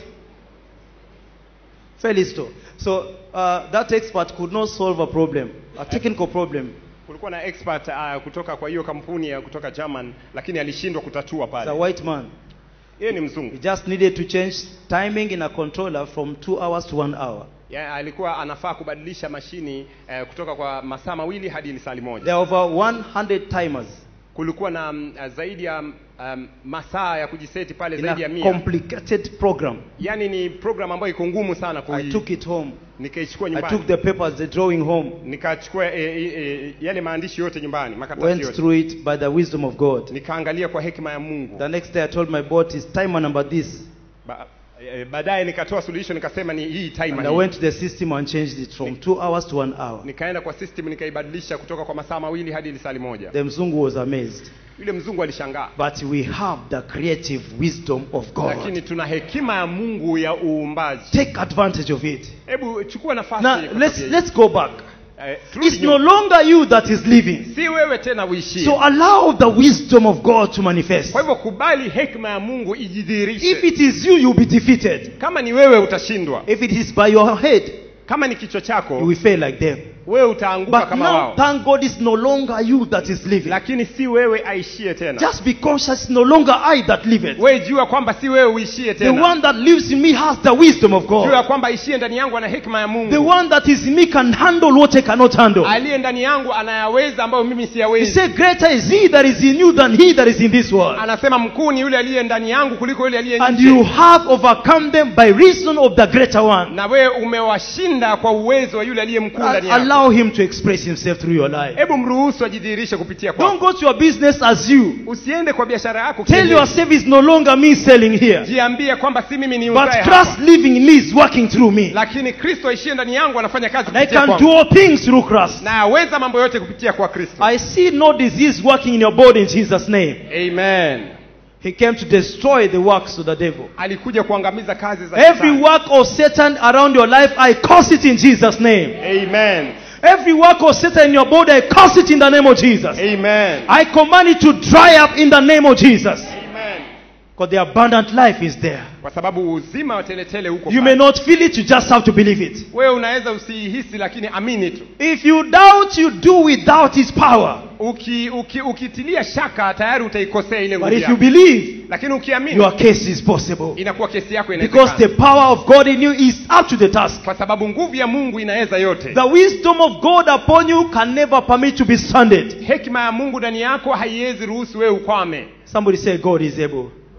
Felixstowe. So uh, that expert could not solve a problem, a technical problem. kulikuwa na expert uh, kutoka kwa hiyo kampuni ya kutoka german lakini alishindwa kutatua It's a pale white man. yeye ni mzungu He just needed to change timing in a controller from two hours to one hour. ya, alikuwa anafaa kubadilisha mashini eh, kutoka kwa masaa mawili hadi lisali There moja are over 100 timers kulikuwa na um, zaidi ya um, masaa ya kujiseti pale in zaidi ya a mia complicated program. yaani ni program ambayo iko ngumu sana I kui, took it home. nikaichukua I nyumbani took the papers, the drawing home, nikachukua e, e, e, yale maandishi yote nyumbani makaratasi went yote through it by the wisdom of God. nikaangalia kwa hekima ya mungu The next day I told my boss, it's timer number this. ba, e, baadaye nikatoa solution nikasema ni hii And timer I hii. went to the system and changed it from two hours to one hour. nikaenda kwa system nikaibadilisha kutoka kwa masaa mawili hadi lisali moja The Mzungu was amazed. yule mzungu alishangaa But we have the creative wisdom of lakini God. tuna hekima ya mungu ya uumbaji Take advantage of it. hebu chukua nafasi Now kwa let's tabia hii. let's go back. Eh, turudi It's nyuma. no longer you that is living. si wewe tena uishie So allow the wisdom of God to manifest. kwa hivyo kubali hekima ya mungu If ijidhihirishe it is you, you'll be defeated. kama ni wewe utashindwa If it is by your head, kama ni kichwa you chako will fail like them. wewe utaanguka But kama now, wao thank God, it's no longer you that is living. lakini si wewe aishie tena Just be conscious, it's no longer I that liveth. wewe jua kwamba si wewe uishie The tena one that lives in me has the wisdom of jua God. kwamba aishie ndani yangu ana hekima ya The mungu one that is in me can handle what I cannot handle. aliye ndani yangu anayaweza ambayo mimi He siyawezi said, Greater is he that is in you than he that is in this world. anasema mkuu ni yule aliye ndani yangu kuliko yule aliye And nje you have overcome them by reason of the greater one. na wewe umewashinda kwa uwezo wa yule aliye mkuu ndani yako Allow him to express himself through your life. hebu mruhusu ajidhihirishe kupitia Don't kwako go to your business as you. usiende kwa biashara yako Tell kienyeji. yourself it's no longer me selling here. jiambie kwamba si mimi ni But uzae Christ hapa living in me is working through me. lakini kristo aishie ndani yangu anafanya kazi And I kupitia can kwangu do all things through Christ. na aweza mambo yote kupitia kwa kristo I see no disease working in your body in Jesus' name. amen He came to destroy the works of the devil. alikuja kuangamiza kazi za Every Shetani. work of Satan around your life, I curse it in Jesus' name. amen Every work of Satan in your body, I curse it in the name of Jesus. amen I command it to dry up in the name of Jesus. amen Because the abundant life is there. kwa sababu uzima wa teletele huko You pale. may not feel it, you just have to believe it. wewe unaweza usiihisi lakini amini tu If you doubt, you do without his power. uki, uki, ukitilia shaka tayari utaikosea ile But nguvu if you yako believe, lakini ukiamini your case is possible. inakuwa kesi yako Because the inawezekana power of God in you is up to the task. kwa sababu nguvu ya mungu inaweza yote The wisdom of God upon you can never permit to be stranded. hekima ya mungu ndani yako haiwezi ruhusu wewe ukwame Somebody say, God is able.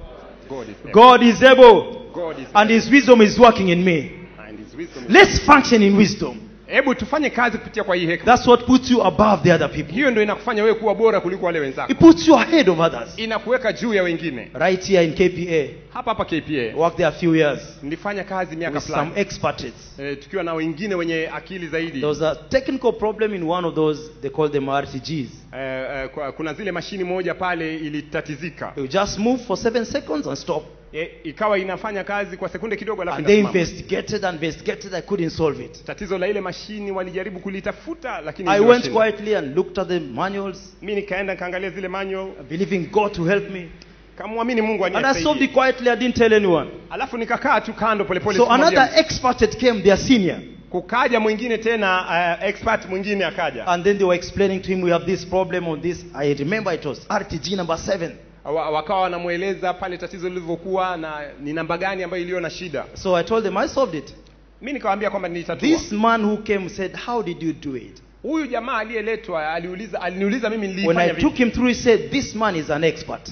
God is able. God is able. God is And his wisdom is working in me. and his wisdom is- Let's function in wisdom. hebu tufanye kazi kupitia kwa hii hekima That's what puts you above the other people. hiyo ndio inakufanya wewe kuwa bora kuliko wale wenzako It puts you ahead of others. inakuweka juu ya wengine Right here in KPA, hapa hapa I kpa worked there a few years nilifanya kazi miaka with some fulani expatriates. e, tukiwa na wengine wenye akili zaidi There was a technical problem in one of those, they call them RTGs. e, e, kwa- kuna zile mashini moja pale ilitatizika You just move for seven seconds and stop. e, ikawa inafanya kazi kwa sekunde kidogo alafu And they inasimama. investigated and investigated, I couldn't solve it. tatizo la ile mashini walijaribu kulitafuta lakini I went iliwashinda. quietly and looked at the manuals, mi nikaenda nikaangalia zile manual believing God to help me. kamwamini mungu And I solved anisaidie it quietly, I didn't tell anyone. alafu nikakaa tu kando polepole So siku moja. another expert came, their senior, kukaja mwingine tena uh, expert mwingine akaja and then they were explaining to him, we have this problem on this. I remember it was RTG number seven. Wa- wakawa wanamweleza pale tatizo lilivyokuwa na ni namba gani ambayo iliyo na shida So I told them, I solved it. mi nikawaambia kwamba nilitatua This man who came said, How did you do it? huyu jamaa aliyeletwa aliuliza aliniuliza mimi When nilifanya I took vipi him through, he said, This man is an expert. Ah,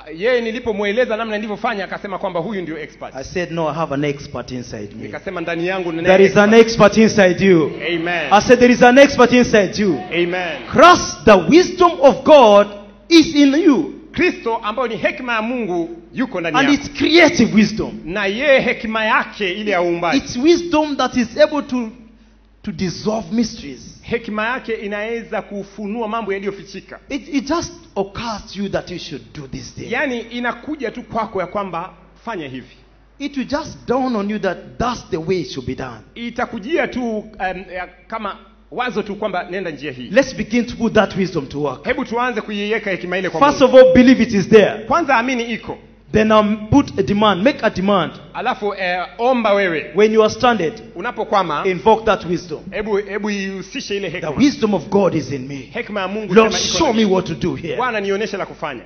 yeye nilipomweleza namna nilivyofanya akasema kwamba huyu ndio expert I said, No, I have an expert inside me. nikasema ndani yangu ninaye There is an expert inside you. amen I said, There is an expert inside you. amen Christ, the wisdom of God is in you. kristo ambayo ni hekima ya mungu yuko ndani And yako it's creative wisdom. na yeye hekima yake ile ya uumbaji It's wisdom that is able to, to dissolve mysteries. hekima yake inaweza kufunua mambo yaliyofichika It, it just occurs to you that you should do this thing. yaani inakuja tu kwako ya kwamba fanya hivi It will just dawn on you that that's the way it should be done. itakujia tu um, ya, kama wazo tu kwamba nenda njia hii Let's begin to put that wisdom to work. hebu tuanze kuiweka hekima ile kwa First Mungu. of all, believe it is there. kwanza amini iko Then um, put a demand, make a demand. alafu eh, omba wewe When you are stranded, unapokwama invoke that wisdom. hebu hebu ihusishe ile The hekima wisdom of God is in me. hekima ya mungu Lord, sema iko show ndani. me what to do here. bwana nionyeshe la kufanya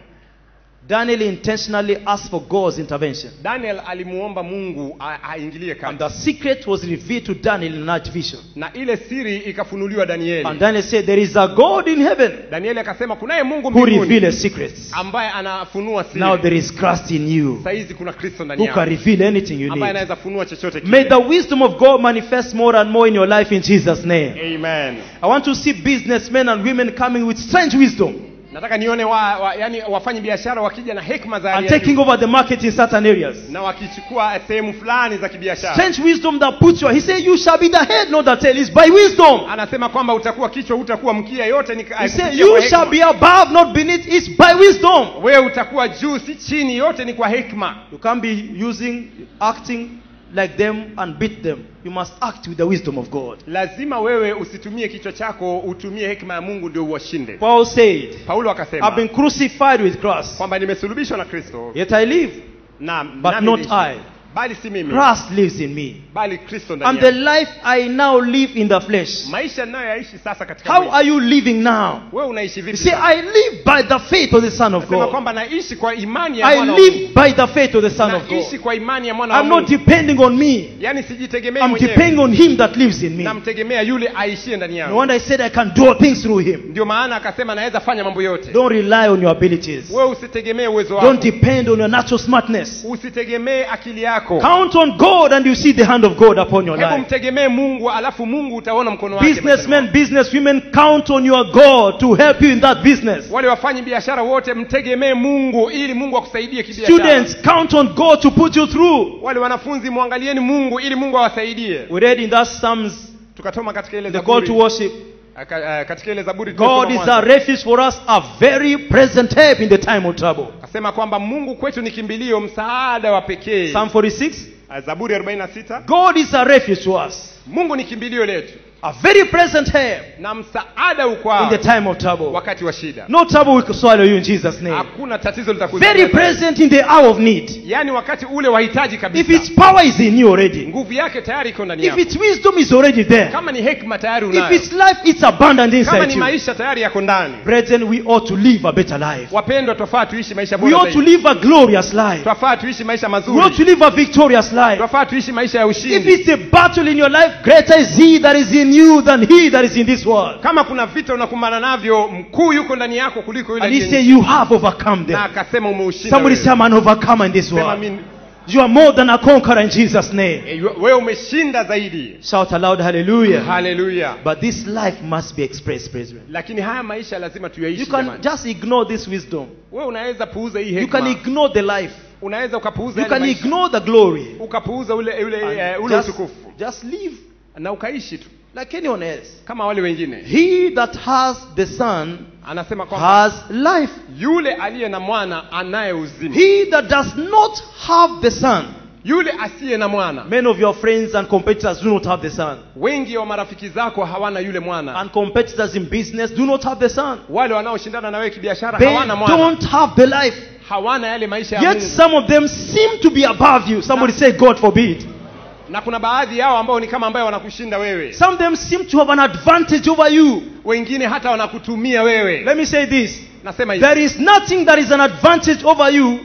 Daniel intentionally asked for God's intervention. daniel alimuomba mungu a- aingilie And kati the secret was revealed to Daniel in a night vision. na ile siri ikafunuliwa danieli And Daniel said, There is a God in heaven danieli akasema kunaye mungu who mbinguni reveals secrets. ambaye anafunua siri Now there is Christ in you saizi kuna kristo ndani who can yako reveal anything you ambaye need. anaweza funua chochote May kile the wisdom of God manifest more and more in your life in Jesus' name. amen I want to see businessmen and women coming with strange wisdom nataka nione wa, wa, yani wafanyi biashara wakija na hekima za and hali ya taking juu, over the market in certain areas. na wakichukua sehemu fulani za kibiashara Strange wisdom that puts you. He said, You shall be the head, not the tail. It's by wisdom. anasema kwamba utakuwa kichwa utakuwa mkia yote ni He said, kupitia kwa You shall hekima. be above, not beneath. It's by wisdom. wewe utakuwa juu si chini yote ni kwa hekima You can't be using, acting like them and beat them. You must act with the wisdom of God. lazima wewe usitumie kichwa chako utumie hekima ya mungu ndio uwashinde Paul said, paulo I've been akasema crucified with Christ, kwamba nimesulubishwa na kristo yet I live, na but nami not niishi. I. bali si mimi Christ lives in me. bali kristo ndani And the yangu. life I now live in the flesh. maisha ninayoyaishi sasa katika How mwili. are you living now? wewe unaishi You vipi see, sasa? I live by the faith of the Son of Nasema God. kwamba naishi kwa imani ya I mwana wa live by the faith of the Son of naishi God. kwa imani ya mwana wa I'm not Mungu. depending on me. yaani sijitegemei I'm mwenyewe depending on Him that lives in me. namtegemea yule aishie ndani No yangu wonder I said I can do all things through Him. ndio maana akasema naweza fanya mambo yote Don't rely on your abilities. wewe usitegemee uwezo wako Don't depend on your natural smartness. usitegemee akili yako Count on God and you see the hand of God upon your hebu life. mtegemee mungu alafu mungu utaona mkono wake Businessmen, maishani businesswomen, count on your God to help you in that business. mwako. wale wafanyi biashara wote mtegemee mungu ili mungu akusaidie kibiashara Students, count on God to put you through. wale wanafunzi mwangalieni mungu ili mungu awasaidie We read in that Psalms, tukatoma katika ile the call to zaburi worship. Aka- eh, katika ile zaburi God tuliyosoma is mwanzo. a refuge for us, a very present help in the time of trouble. akasema kwamba mungu kwetu ni kimbilio msaada wa pekee Psalm 46. Ah, zaburi 46 God is a refuge to us, mungu ni kimbilio letu a very present help na msaada in ukwao the time of trouble. wakati wa shida No trouble will swallow you in Jesus' name. hakuna tatizo Very litakuzuia present in the hour of need. yaani wakati ule wahitaji If kabisa its power is in you already, nguvu yake tayari iko ndani if yako its wisdom is already there, kama ni hekima tayari if unayo its life is abundant kama inside ni you, maisha tayari yako ndani brethren, we ought to live a better life. wapendwa twafaa tuishi maisha We bora ought to zaidi live a glorious life. twafaa tuishi maisha We ought to mazuri live a victorious life. twafaa tuishi maisha ya If ushindi it's a battle in your life, greater is He that is in you than He that is in this world. kama kuna vita unakumbana navyo mkuu yuko ndani yako kuliko yule And He aliye said, nje. You have overcome na them. akasema umeushinda Somebody wewe. say, I'm an overcomer in this Sema world. mimi- You are more than a conqueror in Jesus' name. eh, wewe umeshinda zaidi Shout aloud, Hallelujah. haleluya But this life must be expressed, brethren. lakini haya maisha lazima You tuyaishi can jamani. just ignore this wisdom. wewe unaweza puuza hii You can hekima ignore the life. unaweza ukapuuza You yale can maisha. ignore the glory. ukapuuza ule ule, And eh, ule just, utukufu just live na ukaishi tu like anyone else. kama wale wengine He that has the Son anasema kwamba has life. yule aliye na mwana anaye uzima He that does not have the Son, yule asiye na mwana many of your friends and competitors do not have the Son. wengi wa marafiki zako hawana yule mwana And competitors in business do not have the Son. wale wanaoshindana na wewe kibiashara They hawana mwana don't have the life. hawana yale maisha ya Yet Mungu some of them seem to be above you. Somebody say, God forbid. na kuna baadhi yao ambao ni kama ambayo wanakushinda wewe Some of them seem to have an advantage over you. wengine hata wanakutumia wewe Let me say this. nasema hivi There is nothing that is an advantage over you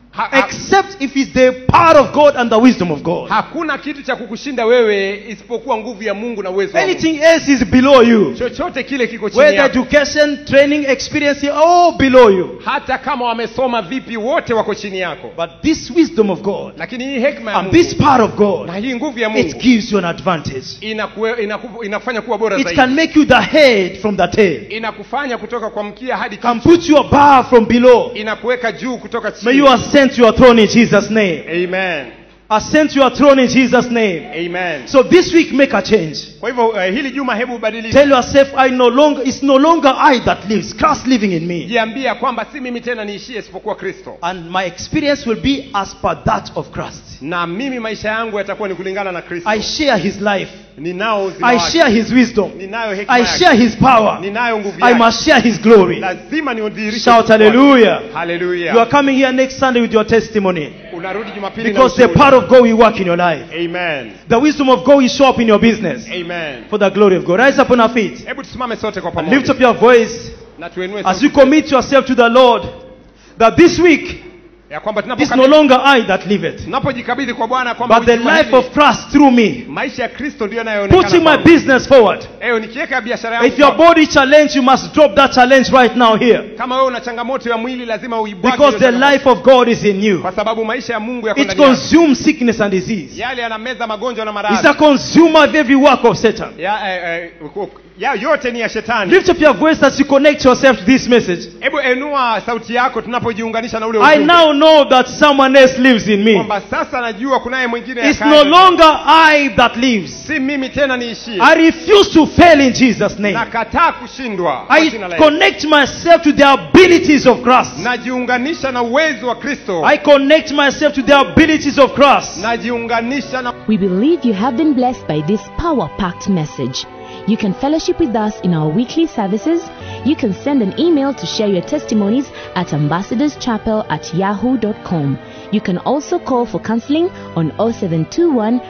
Ha- ha- except if it's the power of God and the wisdom of God. hakuna kitu cha kukushinda wewe isipokuwa nguvu ya mungu na uwezo wa Mungu. Anything else is below you. chochote kile kiko chini Whether yako education, training, experience, all below you. hata kama wamesoma vipi wote wako chini yako But this wisdom of God lakini hii hekima ya and mungu this power of na God, hii nguvu ya it mungu gives you an advantage. inakue, inaku, inafanya kuwa bora It zaidi can make you the head from the tail. inakufanya kutoka kwa mkia hadi Can kichwa put you above from below. inakuweka juu kutoka May chini you ascend to your throne in Jesus' name. amen Ascend to your throne in Jesus' name. amen So this week, make a change. kwa hivyo uh, hili juma hebu ubadilishe Tell yourself, I no longer, it's no longer I that lives, Christ living in me. jiambia kwamba si mimi tena niishie isipokuwa kristo And my experience will be as per that of Christ. na mimi maisha yangu yatakuwa ni kulingana na kristo I share his life. ninao uzima I wake. share his wisdom. ninayo hekima I yake. share his power. ninayo nguvu I yake must share his glory. lazima niudhihirishe Shout utukufu wake. hallelujah. haleluya You are coming here next Sunday with your testimony. unarudi jumapili na Because the ushuhuda. power of God will work in your life. amen The wisdom of God will show up in your business. amen For the glory of God. Rise up on our feet. hebu tusimame sote kwa And lift pamoja up your voice na tuenue as sauti you commit yourself to the Lord. That this week, ya kwamba it's no tunapokabidhi- longer I that liveth, tunapojikabidhi kwa bwana kwamba but the juma life hili, of Christ through me. maisha ya kristo ndiyo Putting yanayoonekana my kwangu. business forward. Eyo, nikiweka biashara yangu If your kwa- body challenge, you must drop that challenge right now here. kama wewe una changamoto ya mwili lazima uibwage Because hiyo the changamoto. life of God is in you. kwa sababu maisha ya mungu yako It ndani yako. consumes sickness and disease. yale yanameza magonjwa na It's maradhi a consumer of every work of Satan. ya, eh, eh, ya yote ni ya shetani Lift up your voice as you connect yourself to this message. hebu enua sauti yako tunapojiunganisha na ule I ujumbe. now know that someone else lives in me. kwamba sasa najua kunaye mwingine It's akaye no ndani. longer I that lives. si mimi tena niishie I refuse to fail in Jesus' name. nakataa kushindwa kwa I jina la Yesu. connect myself to the abilities of Christ. najiunganisha na uwezo wa kristo I connect myself to the abilities of Christ. najiunganisha na We believe you have been blessed by this power packed message. You can fellowship with us in our weekly services. You can send an email to share your testimonies at ambassadorschapel at yahoo.com. You can also call for counseling on 0721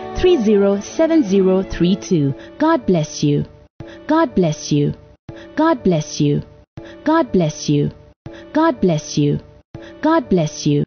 307032. God bless you. God bless you. God bless you. God bless you. God bless you. God bless you.